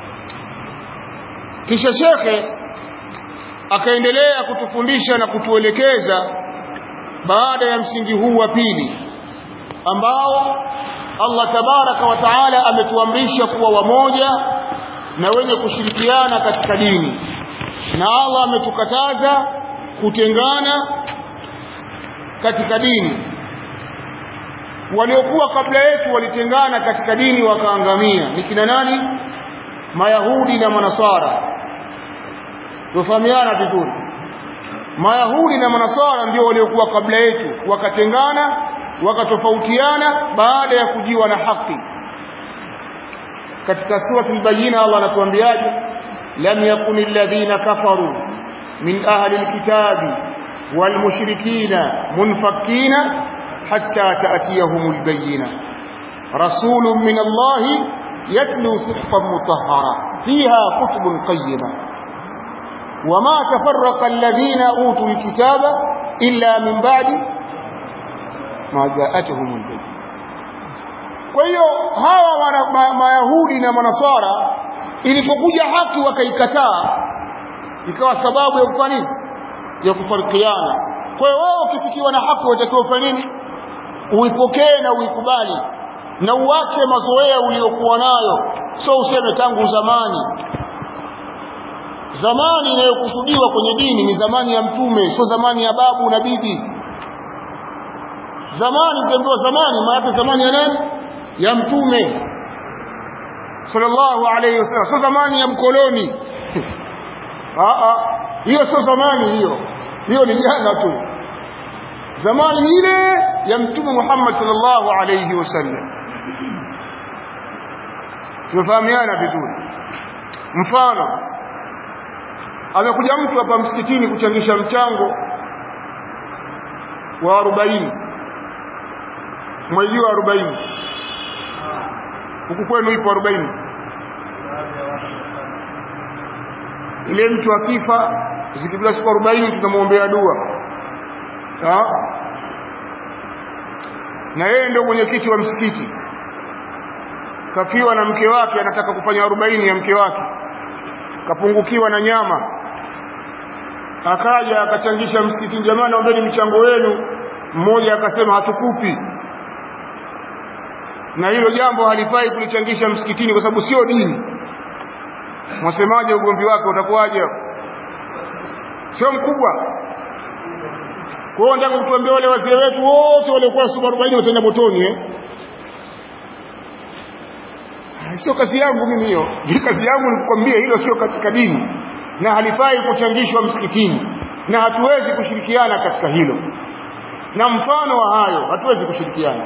kisha shekhe akaendelea kutufundisha na kutuelekeza baada ya msingi huu wa pili ambao Allah tabaraka wa taala ametuamrisha kuwa wamoja na wenye kushirikiana katika dini na Allah ametukataza kutengana katika dini waliokuwa kabla yetu walitengana katika dini wakaangamia ni kina nani mayahudi na manasara tufahamiana vizuri mayahudi na manasara ndio waliokuwa kabla yetu wakatengana wakatofautiana baada ya kujiwa na haki katika surati al-bayyina Allah anatuambiaje lam yakuni alladhina kafaru min ahli alkitabi walmushrikina munfakkina hatta ta'tiyahum albayyina rasulun min Allah yatlu suhufan mutahhara fiha kutubun qayyimah وما تفرق الذين أوتوا الكتاب إلا من بعد ما جاءتهم البينة kwa hiyo hawa mayahudi na manasara ilipokuja haki wakaikataa ikawa sababu ya kufanya nini ya kufarikiana kwa hiyo wao ukifikiwa na haki watakiwa kufanya nini uipokee na uikubali na uache mazoea uliokuwa nayo sio useme tangu zamani zamani inayokusudiwa kwenye dini ni zamani ya mtume sio zamani ya babu na bibi zamani ukiambiwa zamani maana zamani ya nani ya mtume sallallahu alayhi wasallam sio zamani ya mkoloni a a hiyo sio zamani hiyo hiyo ni jana tu zamani ile ya mtume Muhammad sallallahu alayhi wasallam tumefahamiana vizuri mfano amekuja mtu hapa msikitini kuchangisha mchango wa 40 mwezi wa 40 huku kwenu ipo 40 ile mtu akifa zikipita siku 40 tunamwombea dua ha? na yeye ndio mwenyekiti wa msikiti kafiwa na mke wake anataka kufanya 40 ya mke wake kapungukiwa na nyama akaja akachangisha msikitini jamani naombeni mchango wenu mmoja akasema hatukupi na hilo jambo halifai kulichangisha msikitini kwa sababu sio dini mwasemaje ugomvi wake utakuwaje sio mkubwa kwa hiyo nataka kutuambia wale wazee wetu wote waliokuwa siku 40 wataenda motoni eh sio kazi yangu mimi hiyo kazi yangu ni kukwambia hilo sio katika dini na halifai kuchangishwa msikitini na hatuwezi kushirikiana katika hilo na mfano wa hayo hatuwezi kushirikiana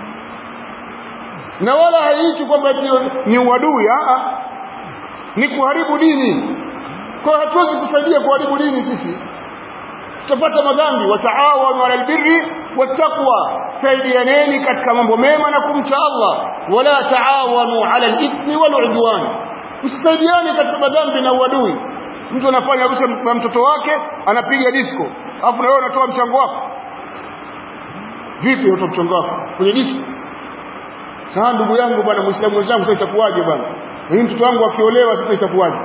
na wala haiichi kwamba ni uadui a ni kuharibu dini kwa hatuwezi kusaidia kuharibu dini sisi tutapata madhambi wataawanu ala albirri wattaqwa saidianeni katika mambo mema na kumcha Allah wala taawanu ala alithmi waludwan msisaidiane katika madhambi na uadui mtu anafanya harusi ya mtoto wake anapiga disco alafu na wewe unatoa mchango wako vipi unatoa mchango wako kwenye disco sasa ndugu yangu bwana muislamu wenzangu sasa itakuwaje bwana mimi mtoto wangu akiolewa sasa itakuwaje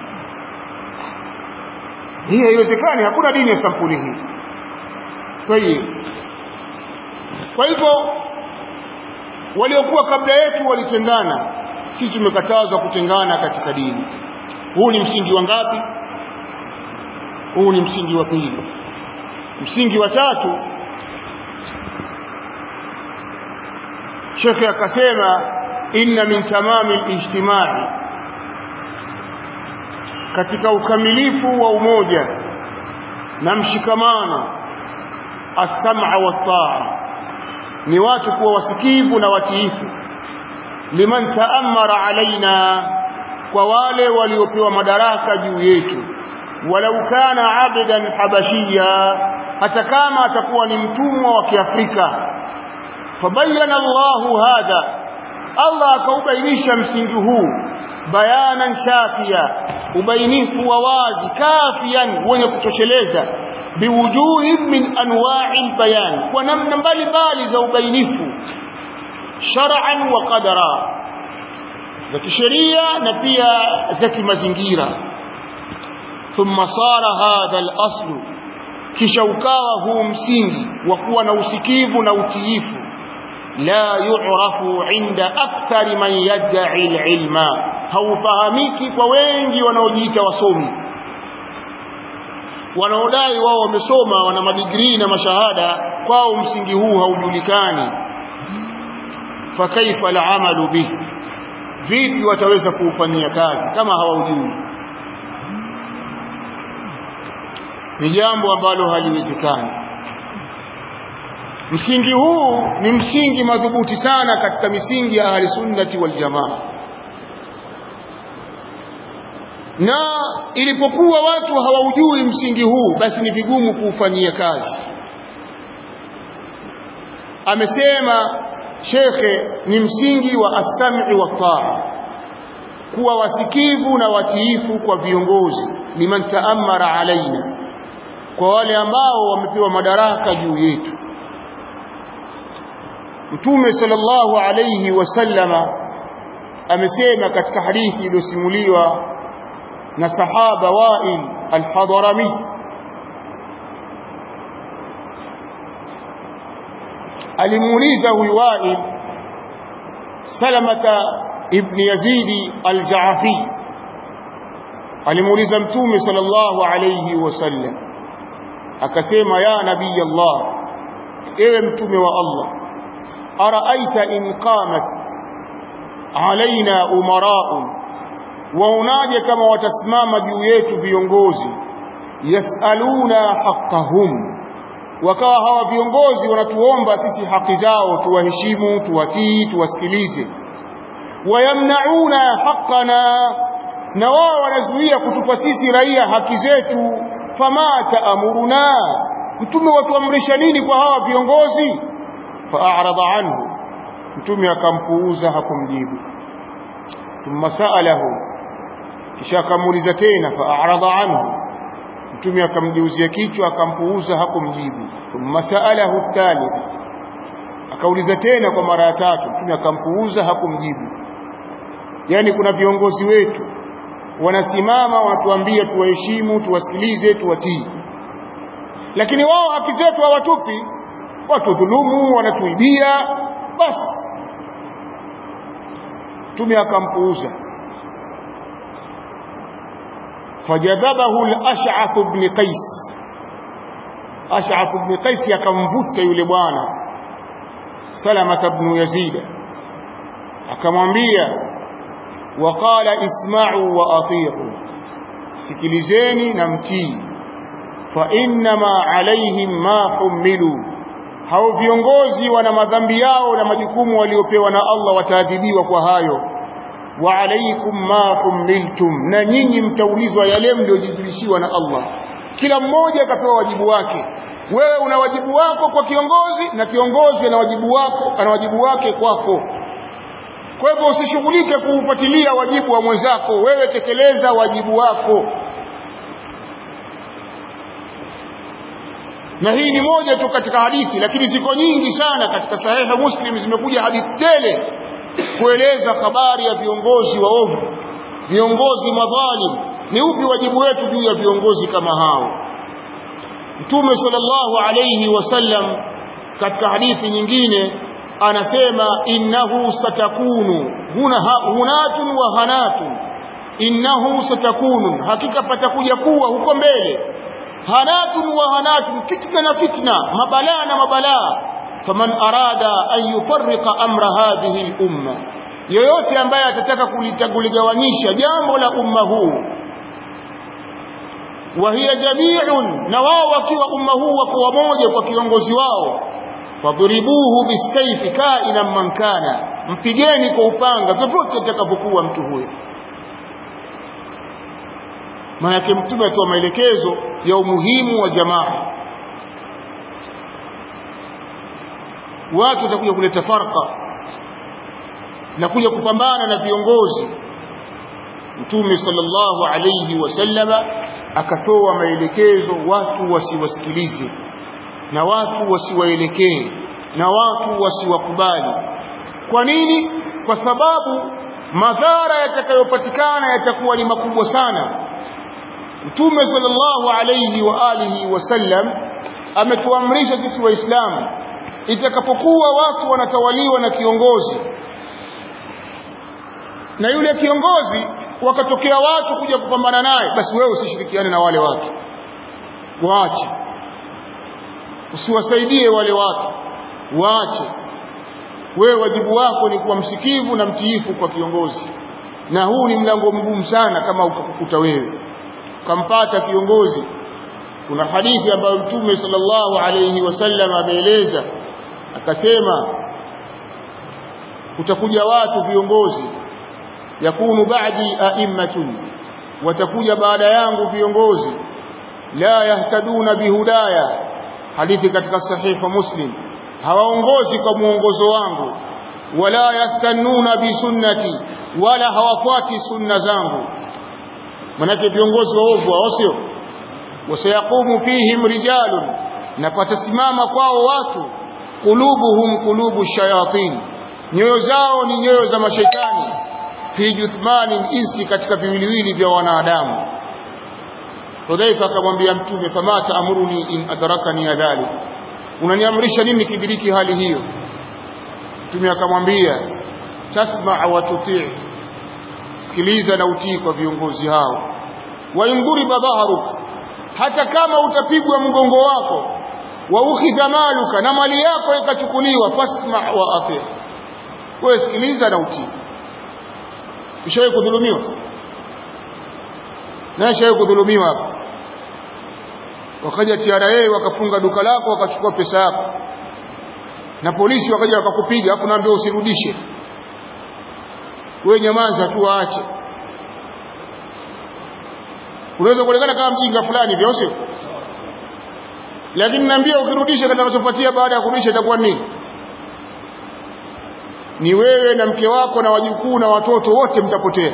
hii haiwezekani hakuna dini ya sampuli hii tayeb kwa hivyo waliokuwa kabla yetu walitengana sisi tumekatazwa kutengana katika dini huu ni msingi wa ngapi huu ni msingi wa pili msingi wa tatu shekhe akasema inna min tamami al-ijtimai katika ukamilifu wa umoja na mshikamano as-sam'a wat-ta'a ni watu kuwa wasikivu na watiifu liman ta'ammara alaina kwa wale waliopewa madaraka juu yetu walau kana abdan habashia hata kama atakuwa ni mtumwa wa kiafrika fabayyana Allahu hadha Allah akaubainisha msingi huu bayanan shafia ubainifu wa wazi kafian wenye kutosheleza biwujuhi min anwa'i bayan kwa namna mbalimbali za ubainifu shar'an wa qadara za kisheria na pia za kimazingira thumma sara hadha al-aslu kisha ukawa huu msingi wa kuwa na usikivu na utiifu la yu'rafu inda akthari man yad'i al-ilma haufahamiki kwa wengi wanaojiita wasomi wanaodai wao wamesoma wana madigrii na mashahada kwao msingi huu haujulikani fakaifa al'amalu bih vipi wataweza kuufanyia kazi kama hawaujui ni jambo ambalo haliwezekani msingi huu ni msingi madhubuti sana katika misingi ya ahli sunnati wal jamaa na ilipokuwa watu hawaujui msingi huu basi ni vigumu kuufanyia kazi amesema shekhe ni msingi wa as-sam'i wa taa kuwa wasikivu na watiifu kwa viongozi liman taammara alaina kwa wale ambao wamepewa madaraka juu yetu mtume sallallahu alayhi wasallama amesema katika hadithi iliyosimuliwa na sahaba Wa'il al-Hadrami alimuuliza huyu Wa'il Salamata ibn Yazid al-Ja'afi alimuuliza mtume sallallahu alayhi wasallam akasema ya nabii Allah ewe mtume wa Allah araaita in qamat alaina umara'un waonaje kama watasimama juu yetu viongozi yasaluna haqqahum wakawa hawa viongozi wanatuomba sisi haki zao tuwaheshimu tuwatii tuwasikilize wayamnauna haqqana na wao wanazuia kutupa sisi raia haki zetu fama taamuruna mtume watuamrisha nini kwa hawa viongozi fa'arada anhu mtume akampuuza hakumjibu thumma sa'alahu kisha akamuuliza tena fa'arada anhu mtume akamgeuzia kichwa akampuuza hakumjibu thumma sa'alahu thalith akauliza tena kwa mara ya tatu mtume akampuuza hakumjibu yani kuna viongozi wetu wanasimama wanatuambia tuwaheshimu tuwasikilize tuwatii lakini wao haki zetu hawatupi watudhulumu wanatuibia basi mtume akampuuza fajadhabahu al-ash'ath ibn qais ash'ath ibn qais akamvuta yule bwana salama ibn yazid akamwambia waqala isma'u wa ati'u sikilizeni na mtii fa innama alaihim ma humilu hao viongozi wana madhambi yao na majukumu waliopewa na Allah wataadhibiwa kwa hayo wa alaikum ma humiltum na nyinyi mtaulizwa yale mliojizulishiwa na Allah kila mmoja akapewa wajibu wake wewe una wajibu wako kwa kiongozi na kiongozi ana wajibu wako ana wajibu wake kwako kwa hivyo usishughulike kuufuatilia wajibu wa mwenzako wewe tekeleza wajibu wako na hii ni moja tu katika hadithi lakini ziko nyingi sana katika sahiha muslim zimekuja hadithi tele kueleza habari ya viongozi waovu viongozi madhalim ni upi wajibu wetu juu ya viongozi kama hao mtume sallallahu alayhi wasallam katika hadithi nyingine anasema innahu satakunu huna hunatun wa hanatun innahu satakunu hakika patakuja kuwa huko mbele hanatun wa hanatun fitna na fitna mabalaa na mabalaa faman arada an yufarriqa amra hadhihi al-umma yoyote ambaye atataka kuligawanyisha jambo la umma huu wa hiya jami'un na wao wakiwa umma huu wako wamoja kwa kiongozi wao fadhribuhu bisayfi kaina man kana mpigeni kwa upanga popote atakapokuwa mtu huyo maana yake mtume atoa maelekezo ya umuhimu wa jamaa watu watakuja kuleta farqa na kuja kupambana na viongozi mtume sallallahu alayhi wasallama akatoa maelekezo watu wasiwasikilize na watu wasiwaelekee na watu wasiwakubali kwa nini kwa sababu madhara yatakayopatikana yatakuwa ni makubwa sana mtume sallallahu alayhi wa alihi wasallam ametuamrisha sisi waislamu itakapokuwa watu wanatawaliwa na kiongozi na yule kiongozi wakatokea watu kuja kupambana naye basi wewe usishirikiane na wale watu waache usiwasaidie wale watu waache wewe wajibu wako ni kuwa msikivu na mtiifu kwa kiongozi na huu ni mlango mgumu sana kama ukakukuta wewe ukampata kiongozi kuna hadithi ambayo mtume sallallahu alayhi wasallam ameeleza akasema kutakuja watu viongozi yakunu ba'di a'immatun watakuja baada yangu viongozi la yahtaduna bihudaya hadithi katika sahiha muslim hawaongozi kwa muongozo wangu wala yastannuna bisunnati wala hawafuati sunna zangu manake viongozi waovu wao sio wasayaqumu fihim rijalun na patasimama kwao watu kulubuhum kulubu shayatin nyoyo zao ni nyoyo za mashaitani fi juthmanin insi katika viwiliwili vya wanadamu Hudhaifa akamwambia mtume fama taamuruni in adrakani dhalik unaniamrisha nini kidiriki hali hiyo mtume akamwambia tasma wa tutii sikiliza na utii kwa viongozi hao wa induriba dhahruk hata kama utapigwa mgongo wako wa ukhidha maluka na mali yako ikachukuliwa fasma wa ati wewe sikiliza na utii ushawahi kudhulumiwa na ushawahi kudhulumiwa hapo wakaja TRA wakafunga duka lako wakachukua pesa yako na polisi wakaja wakakupiga hapo naambia usirudishe wewe nyamaza tu waache unaweza kuonekana kama mjinga fulani vyo sio lakini naambia ukirudisha kitakachofuatia baada ya kurudisha itakuwa nini ni wewe na mke wako na wajukuu na watoto wote mtapotea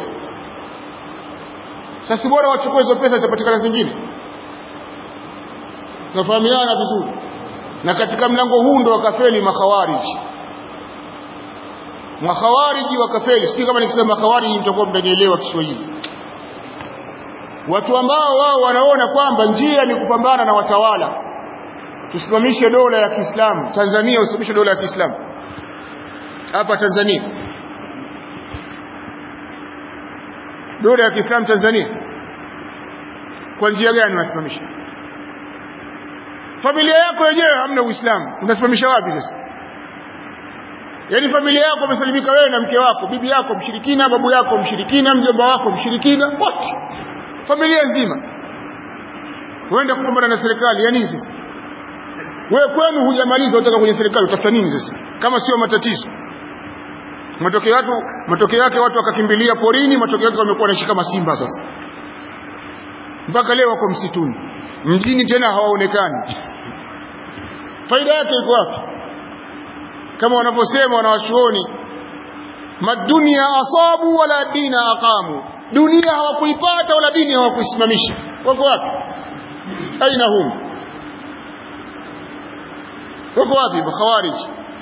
sasa bora wachukue hizo pesa zitapatikana zingine tunafahamiana vizuri na katika mlango huu ndo wakafeli makhawariji makhawariji wakafeli sijui kama nikisema makhawariji mtakuwa mtanielewa Kiswahili watu ambao wao wanaona kwamba njia ni kupambana na watawala tusimamishe dola ya Kiislamu Tanzania usimamishe dola ya Kiislamu hapa Tanzania dola ya Kiislamu Tanzania kwa njia gani unasimamisha familia yako yenyewe hamna Uislamu unasimamisha wapi sasa yaani familia yako umesalimika wewe na mke wako bibi yako mshirikina babu yako mshirikina mjomba wako mshirikina wote familia nzima uenda kupambana na serikali ya nini sasa wewe kwenu hujamaliza utaka kwenye serikali utafuta nini sasa kama sio matatizo matokeo yake matokeo yake watu wakakimbilia porini matokeo yake wamekuwa wanashika masimba sasa mpaka leo wako msituni mjini tena hawaonekani faida yake iko wapi kama wanavyosema wanawachuoni madunia asabu wala dina aqamu dunia hawakuipata wala dini hawakuisimamisha wako wapi aina hum wako wapi makhawarij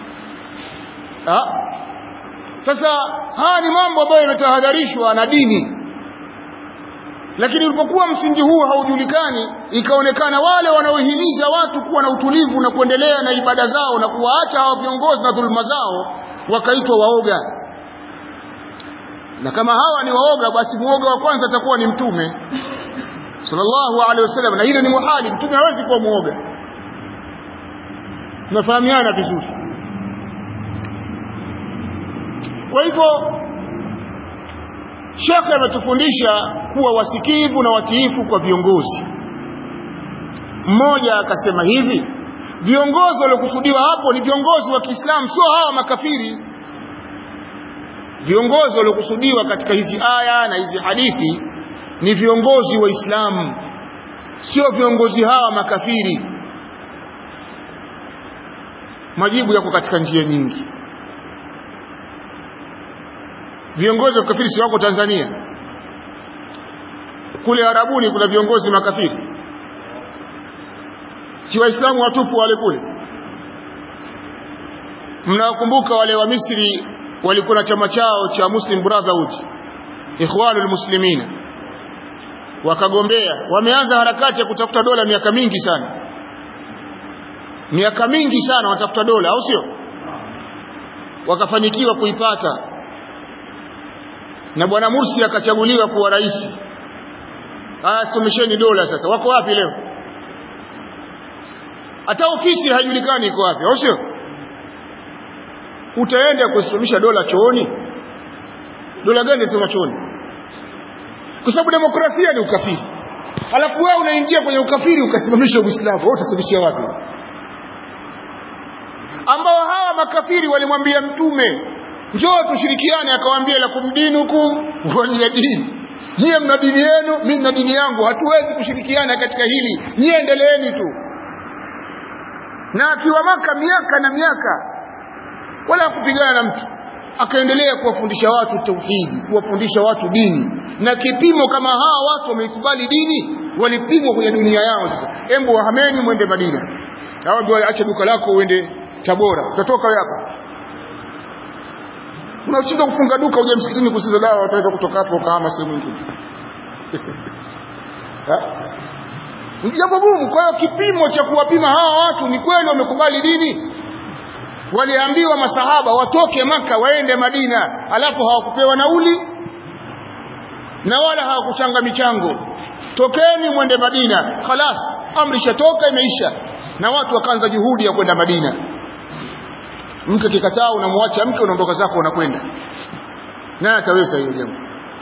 sasa haya ni mambo ambayo yametahadharishwa na dini lakini ulipokuwa msingi huu haujulikani ikaonekana wale wanaohimiza watu kuwa na utulivu na kuendelea na ibada zao na kuwaacha hawa viongozi na dhuluma zao wakaitwa waoga na kama hawa ni waoga basi muoga wa kwanza atakuwa ni mtume sallallahu alaihi wasallam na ile ni muhali mtume hawezi kuwa muoga tunafahamiana vizuri kwa hivyo shekhe ametufundisha kuwa wasikivu na watiifu kwa viongozi mmoja akasema hivi viongozi waliokusudiwa hapo ni viongozi wa Kiislamu sio hawa makafiri viongozi waliokusudiwa katika hizi aya na hizi hadithi ni viongozi wa Islamu sio viongozi hawa makafiri majibu yako katika njia nyingi viongozi wa kafiri si wako Tanzania kule Arabuni kuna viongozi makafiri si waislamu watupu wale kule mnawakumbuka wale wa Misri walikuwa na chama chao cha Muslim Brotherhood Ikhwanul Muslimina wakagombea wameanza harakati ya kutafuta dola miaka mingi sana miaka mingi sana watafuta dola au sio wakafanikiwa kuipata na bwana Mursi akachaguliwa kuwa rais ah somesheni dola sasa wako wapi leo hata ofisi haijulikani iko wapi au sio utaenda kusimamisha dola chooni dola gani sema chooni kwa sababu demokrasia ni ukafiri alafu wewe unaingia kwenye ukafiri ukasimamisha uislamu wewe utasimamishia wapi ambao hawa makafiri walimwambia mtume njoo tushirikiane akawaambia lakum dinukum waliya dini nyie mna dini yenu mimi na dini yangu hatuwezi kushirikiana katika hili nyie endeleeni tu na akiwa maka miaka na miaka wala kupigana na mtu akaendelea kuwafundisha watu tauhidi kuwafundisha watu dini na kipimo kama hawa watu wameikubali dini walipimwa kwenye dunia yao sasa embu wahameni mwende Madina hao ndio acha duka lako uende Tabora utatoka wewe hapa unashinda kufunga duka uje msikitini kusiza dawa utaweza kutoka hapo ukahama sehemu nyingine ni jambo gumu kwa hiyo kipimo cha kuwapima hawa watu ni kweli wamekubali dini waliambiwa masahaba watoke maka waende Madina alafu hawakupewa nauli na wala hawakuchanga michango tokeni mwende Madina khalas amri shatoka imeisha na watu wakaanza juhudi ya kwenda Madina mke kikataa unamwacha mke unaondoka zako unakwenda naye ataweza hiyo jambo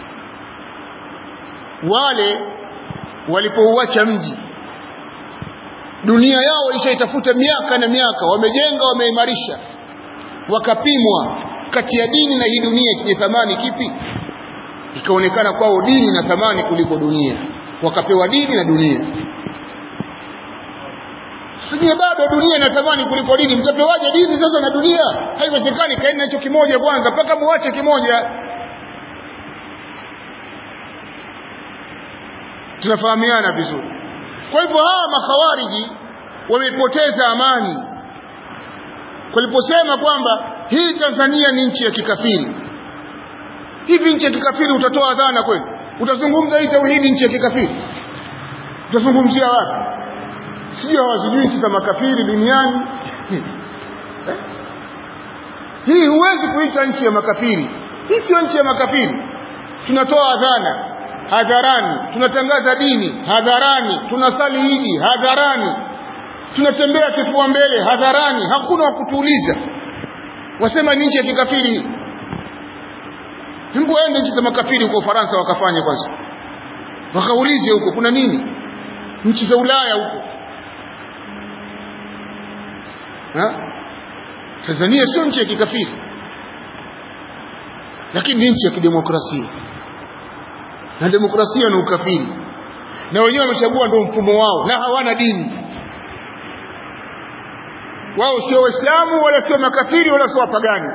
wale walipouacha mji dunia yao ishaitafuta miaka na miaka wamejenga wameimarisha wakapimwa kati ya dini na hii dunia chenye thamani kipi ikaonekana kwao dini na thamani kuliko dunia wakapewa dini na dunia sijui bado dunia ina thamani kuliko dini mtapewaje dini sasa na dunia haiwezekani kaeni nacho kimoja kwanza mpaka muache kimoja tunafahamiana vizuri kwa hivyo hawa makhawariji wamepoteza amani waliposema kwamba hii Tanzania ni nchi ya kikafiri hivi nchi ya kikafiri utatoa dhana kweli utazungumza hii tauhidi nchi ya kikafiri utazungumzia wapi sijui hawazijui nchi za makafiri duniani hii huwezi kuita nchi ya makafiri hii sio nchi ya makafiri tunatoa adhana hadharani tunatangaza dini hadharani tunasali idi hadharani tunatembea kifua mbele hadharani hakuna wa kutuuliza wasema ni nchi ya kikafiri hebu waende nchi za makafiri huko Ufaransa wakafanye kwanza wakaulize huko kuna nini nchi za Ulaya huko ha? Tanzania sio nchi ya kikafiri lakini ni nchi ya kidemokrasia na demokrasia ni ukafiri na wenyewe wamechagua ndio mfumo wao na hawana dini wao sio waislamu wala sio makafiri wala sio wapagani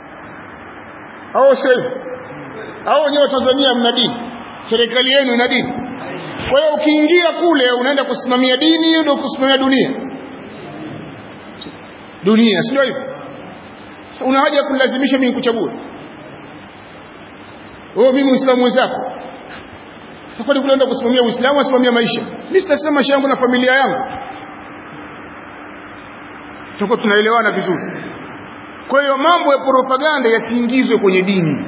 au sio au wenyewe Tanzania mna dini serikali yenu ina dini kwa hiyo ukiingia kule unaenda kusimamia dini ndio kusimamia dunia dunia sio hivyo sasa una haja ya kunilazimisha mimi nikuchague oh mimi muislamu wenzako sasa kwani kule enda kusimamia uislamu asimamia maisha mimi sitasema maisha yangu na familia yangu tutakuwa tunaelewana vizuri kwa hiyo mambo ya propaganda yasiingizwe kwenye dini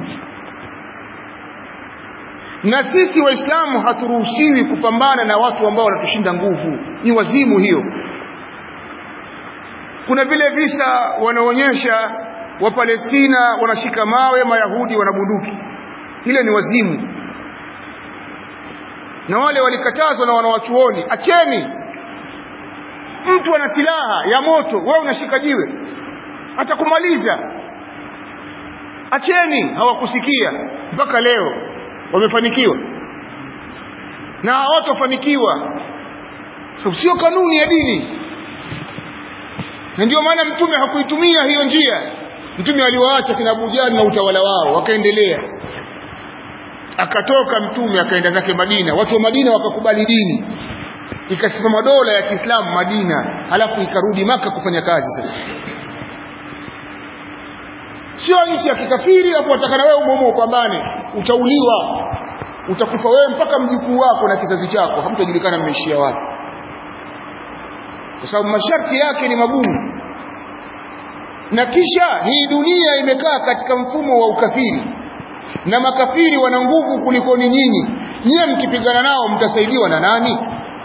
na sisi waislamu haturuhusiwi kupambana na watu ambao wanatushinda nguvu ni wazimu hiyo kuna vile visa wanaonyesha wapalestina wanashika mawe mayahudi wana bunduki ile ni wazimu na wale walikatazwa na wanawachuoni acheni mtu ana silaha ya moto wewe unashika jiwe atakumaliza acheni hawakusikia mpaka leo wamefanikiwa na hawatofanikiwa so, sio kanuni ya dini na ndio maana mtume hakuitumia hiyo njia mtume aliwaacha kina Abu Jahl na utawala wao wakaendelea akatoka mtume akaenda zake Madina watu wa Madina wakakubali dini ikasimama dola ya Kiislamu Madina halafu ikarudi maka kufanya kazi sasa sio nchi ya kikafiri hapo watakana wewe umomo upambane utauliwa utakufa wewe mpaka mjukuu wako na kizazi chako hamtajulikana mmeishia wapi kwa sababu masharti yake ni magumu na kisha hii dunia imekaa katika mfumo wa ukafiri na makafiri wana nguvu kuliko ni nyinyi nyie mkipigana nao mtasaidiwa na nani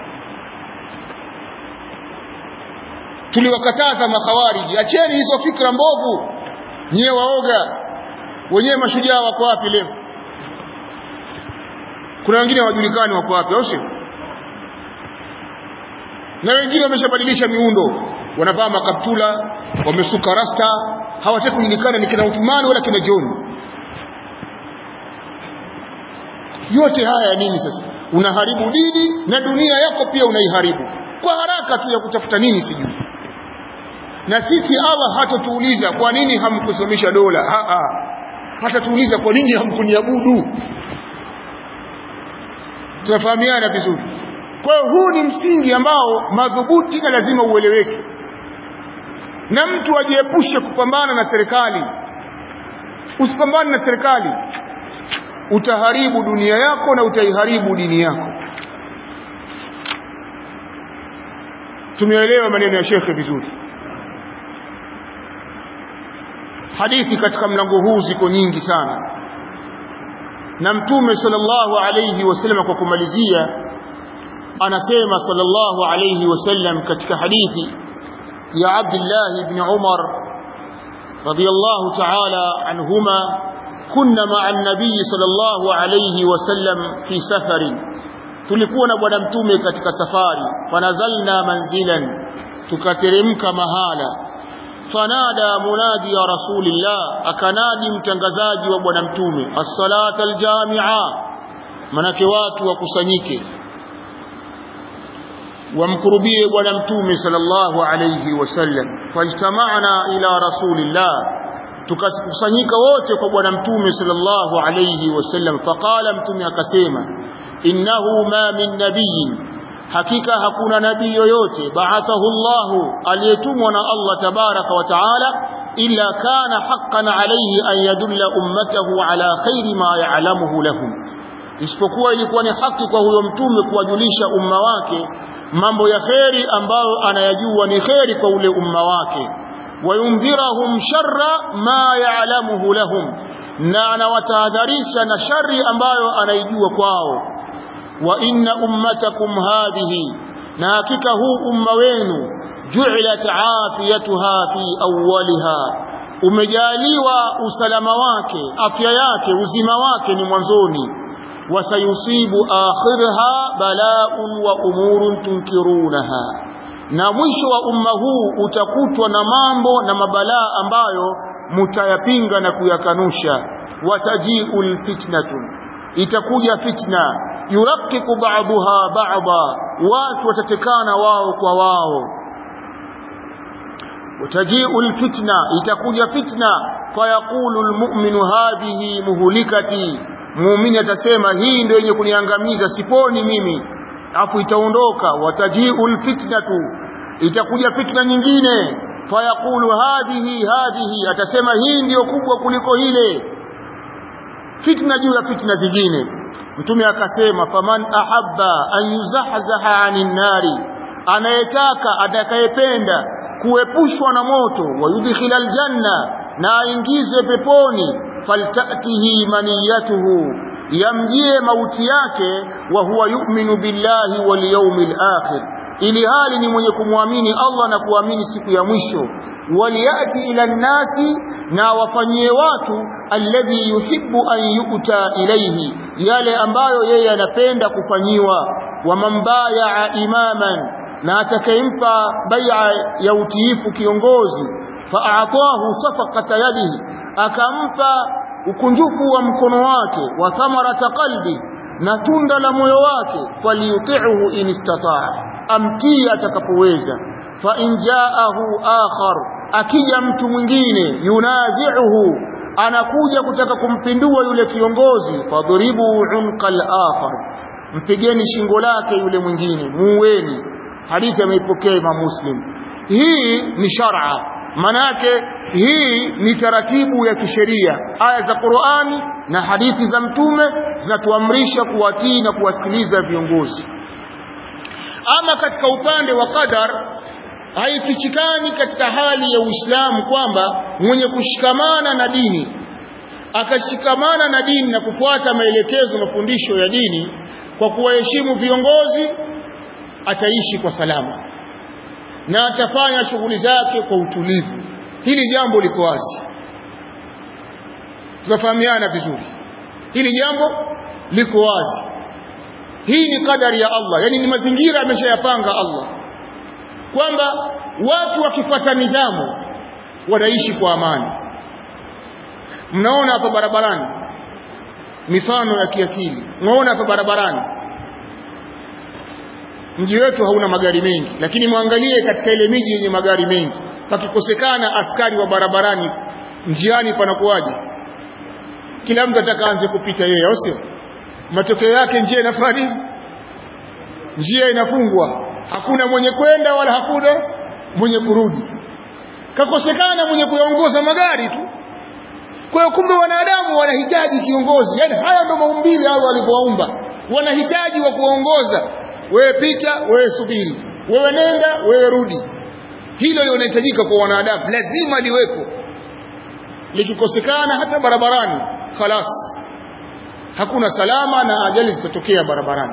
tuliwakataza makhawariji acheni hizo fikra mbovu nyie waoga wenyewe mashujaa wako wapi leo kuna wengine hawajulikani wako wapi au sio na wengine wameshabadilisha miundo wanavaa makaptula wamesuka rasta hawataki kujulikana ni kina Uthmani wala kina John yote haya nini sasa unaharibu dini na dunia yako pia unaiharibu kwa haraka tu ya kutafuta nini sijui na sisi Allah hatatuuliza kwa nini hamkusimamisha dola ha -ha. hatatuuliza kwa nini hamkuniabudu tunafahamiana vizuri kwa hiyo huu ni msingi ambao madhubuti na lazima ueleweke na mtu ajiepushe kupambana na serikali usipambane na serikali utaharibu dunia yako na utaiharibu dini yako tumeelewa maneno ya shekhe vizuri hadithi katika mlango huu ziko nyingi sana na mtume sallallahu alayhi wasallam kwa kumalizia anasema sallallahu alayhi wasallam katika hadithi ya Abdullah ibn Umar radiyallahu ta'ala anhuma kunna ma'a an-nabiy sallallahu alayhi wasallam fi safarin tulikuwa na bwana mtume katika safari fanazalna manzilan tukateremka mahala fanada munadi ya rasulillah akanadi mtangazaji wa bwana mtume as-salata al-jami'a manake watu wakusanyike wamkurubie bwana mtume sallallahu alayhi wasallam fajtama'na ila rasulillah tukakusanyika wote kwa bwana mtume sallallahu alayhi wasallam faqala mtume akasema innahu ma min nabiyyin hakika hakuna nabii yoyote ba'athahu Allah aliyetumwa na Allah tabaraka wa taala illa kana haqqan alayhi an yadulla ummatahu ala khairi ma ya'lamuhu lahum isipokuwa ilikuwa ni haki kwa huyo mtume kuwajulisha umma wake mambo ya kheri ambayo anayajua ni kheri kwa ule umma wake wayundhirahum sharra ma ya'lamuhu lahum na anawatahadharisha na shari ambayo anaijua kwao wa inna ummatakum hadhihi na hakika huu umma wenu ju'ilat afiyatuha fi awwaliha umejaliwa usalama wake afya yake uzima wake ni mwanzoni wasayusibu akhirha bala'un wa umurun tunkirunaha na mwisho wa umma huu utakutwa na mambo na mabalaa ambayo mutayapinga na kuyakanusha watajiul fitnatu itakuja fitna yurakiku ba'daha ba'da watu watatekana wao kwa wao watajiul fitna itakuja fitna fayaqulu almu'minu hadhihi muhlikati muumini atasema hii ndio yenye kuniangamiza siponi mimi afu itaondoka watajiul fitnatu itakuja fitna nyingine fayaqulu hadhihi hadhihi atasema hii ndiyo kubwa kuliko ile fitna juu ya fitna zingine mtume akasema faman ahabba an yuzahzaha anin nari anayetaka atakayependa kuepushwa na moto wayudkhila aljanna na aingizwe peponi faltatihi maniyatuhu yamjie mauti yake wa huwa yu'minu billahi wal yawmil akhir ili hali ni mwenye kumwamini Allah na kuamini siku ya mwisho waliyati ila nnasi na wafanyie watu alladhi yuhibbu an yu'ta ilayhi yale ambayo yeye anapenda kufanyiwa wa man bayaa imaman na atakayempa bai'a ya utiifu kiongozi fa'atahu safaqata yadihi akampa ukunjufu wa mkono wake wa thamarata qalbi na tunda la moyo wake faliyuti'hu in istataa amtii atakapoweza fa in jaahu akhar akija mtu mwingine yunazi'uhu anakuja kutaka kumpindua yule kiongozi fadhribu unqa al-akhar mpigeni shingo lake yule mwingine muweni hadithi ameipokea Imam Muslim hii ni shar'a manake hii ni taratibu ya kisheria aya za Qur'ani na hadithi za mtume zinatuamrisha kuwatii na kuwasikiliza viongozi ama katika upande wa qadar haifichikani katika hali ya Uislamu kwamba mwenye kushikamana na dini akashikamana na dini na kufuata maelekezo mafundisho ya dini kwa kuwaheshimu viongozi ataishi kwa salama na atafanya shughuli zake kwa utulivu hili jambo liko wazi tunafahamiana vizuri hili jambo liko wazi hii ni kadari ya Allah yani ni mazingira ameshayapanga Allah kwamba watu wakifuata nidhamu wanaishi kwa amani mnaona hapa barabarani mifano ya kiakili mnaona hapa barabarani mji wetu hauna magari mengi lakini mwangalie katika ile miji yenye magari mengi pakikosekana askari wa barabarani njiani panakuwaje kila mtu atakaanze kupita yeye au sio matokeo yake njia inafanya nini njia inafungwa hakuna mwenye kwenda wala hakuna mwenye kurudi kakosekana mwenye kuyaongoza magari tu kwa hiyo kumbe wanadamu wanahitaji kiongozi yani haya ndio maumbile hao walivyowaumba wanahitaji wa kuongoza wewe pita wewe subiri wewe nenda wewe rudi hilo ndio linahitajika kwa wanadamu lazima liwepo likikosekana hata barabarani khalas hakuna salama na ajali zitatokea barabarani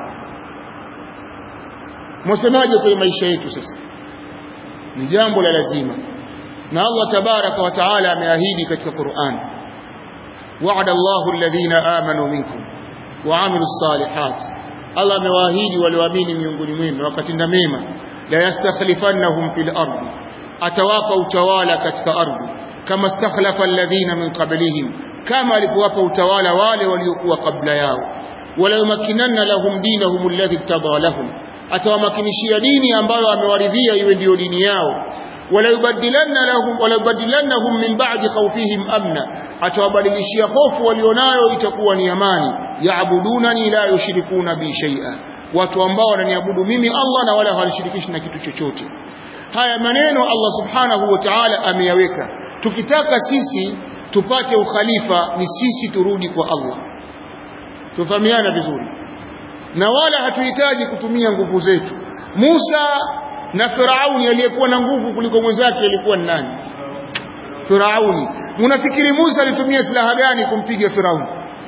mwasemaje kwenye maisha yetu sasa ni jambo la lazima na Allah tabaraka wa taala ameahidi katika Qur'an wa'ada Allahu alladhina amanu minkum wa 'amilus salihat Allah amewaahidi walioamini miongoni mwenu wakatenda mema la yastakhlifannahum fil ardi atawapa utawala katika ardhi kama stakhlafa alladhina min qablihim kama alipowapa utawala wale waliokuwa kabla yao wala yumakkinanna lahum dinahum alladhi irtada lahum atawamakinishia dini ambayo amewaridhia iwe ndiyo dini yao wala yubaddilanna lahum wala yubaddilannahum min ba'di khawfihim amna atawabadilishia hofu walionayo itakuwa ni amani yaabudunani la yushrikuna bi shay'a watu ambao wananiabudu mimi Allah na wala hawanishirikishi na kitu chochote haya maneno Allah subhanahu wa ta'ala ameyaweka tukitaka sisi tupate ukhalifa ni sisi turudi kwa Allah tufahamiana vizuri na wala hatuhitaji kutumia nguvu zetu Musa na Firauni aliyekuwa na nguvu kuliko mwenzake alikuwa ni nani Firauni mnafikiri Musa alitumia silaha gani kumpiga Firauni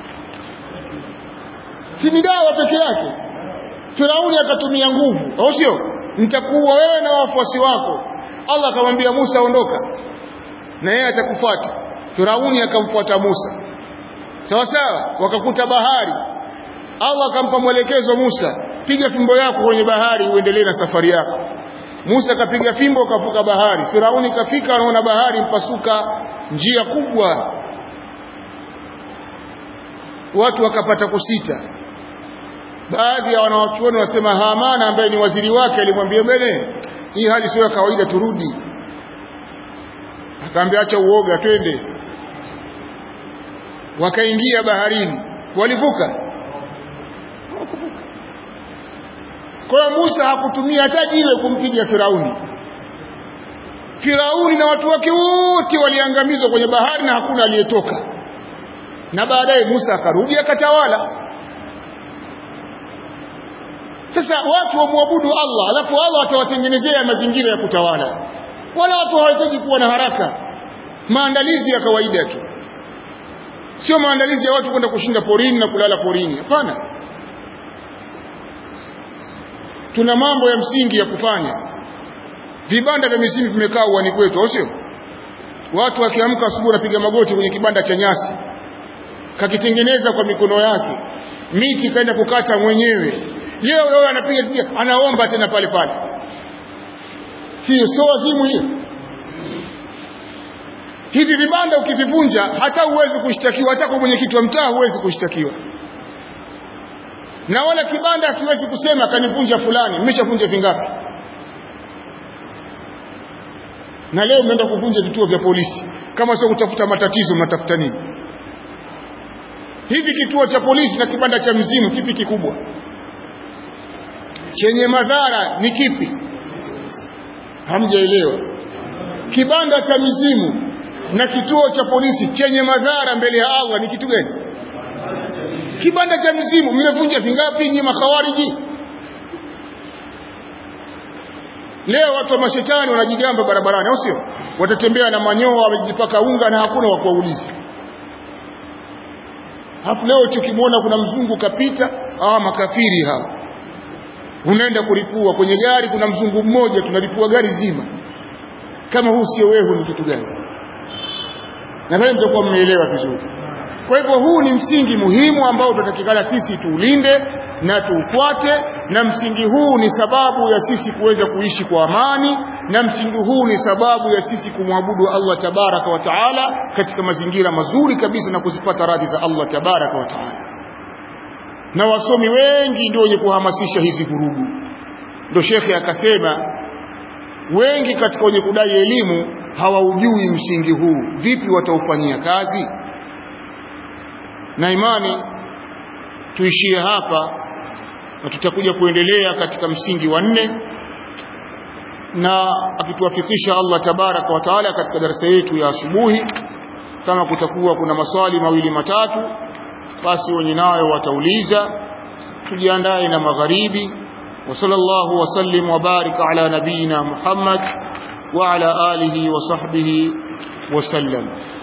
si ni dawa peke yake Firauni akatumia nguvu au sio nitakuua wewe na wafuasi wako Allah akamwambia Musa ondoka na yeye atakufuata Firauni akamfuata Musa sawa sawa wakakuta bahari Allah akampa mwelekezo Musa piga fimbo yako kwenye bahari uendelee na safari yako Musa kapiga fimbo kavuka bahari Firauni kafika anaona bahari mpasuka njia kubwa watu wakapata kusita baadhi ya wanawachuoni wasema Hamana ambaye ni waziri wake alimwambia mbele hii hali sio ya kawaida turudi akaambia acha uoga twende wakaingia baharini walivuka kwa hiyo Musa hakutumia hata jiwe kumpiga Firauni Firauni na watu wake wote waliangamizwa kwenye bahari na hakuna aliyetoka na baadaye Musa akarudi akatawala sasa watu wamwabudu Allah alafu Allah atawatengenezea mazingira ya kutawala wala watu hawahitaji kuwa na haraka maandalizi ya kawaida tu sio maandalizi ya watu kwenda kushinda porini na kulala porini hapana tuna mambo ya msingi ya kufanya vibanda vya misingi vimekaa uani kwetu au sio watu wakiamka asubuhi wanapiga magoti kwenye kibanda cha nyasi kakitengeneza kwa mikono yake miti kaenda kukata mwenyewe leo leo anapiga anaomba tena pale pale sio sio wazimu hiyo hivi vibanda ukivivunja hata huwezi kushtakiwa hata kwa mwenyekiti wa mtaa huwezi kushtakiwa na wala kibanda hakiwezi kusema kanivunja fulani mmeshavunja vingapi na leo mmeenda kuvunja vituo vya polisi kama sio kutafuta matatizo mnatafuta nini hivi kituo cha polisi na kibanda cha mzimu kipi kikubwa chenye madhara ni kipi hamjaelewa kibanda cha mizimu na kituo cha polisi chenye madhara mbele ya Allah ni kitu gani kibanda cha mizimu mmevunja vingapi nyinyi makhawariji leo watu wa mashetani wanajigamba barabarani au sio watatembea na manyoa wamejipaka unga na hakuna wa kuwauliza hapo leo tukimwona kuna mzungu kapita ah makafiri hao unaenda kulipua kwenye gari kuna mzungu mmoja tunalipua gari zima kama huu sio wewe ni kitu gani nadhani mtakuwa mmeelewa vizuri kwa hivyo huu ni msingi muhimu ambao tunatakikana sisi tuulinde na tuufuate na msingi huu ni sababu ya sisi kuweza kuishi kwa amani na msingi huu ni sababu ya sisi kumwabudu Allah tabaraka wa taala katika mazingira mazuri kabisa na kuzipata radhi za Allah tabaraka wa taala na wasomi wengi ndio wenye kuhamasisha hizi vurugu ndio shekhe akasema wengi katika wenye kudai elimu hawaujui msingi huu vipi wataufanyia kazi na imani tuishie hapa na tutakuja kuendelea katika msingi wa nne na akituwafikisha Allah tabaraka wa taala katika darasa yetu ya asubuhi kama kutakuwa kuna maswali mawili matatu basi wenye nayo watauliza tujiandae na magharibi wa sallallahu wasallim wa barika ala nabiyina Muhammad wa ala alihi wa sahbihi wasallam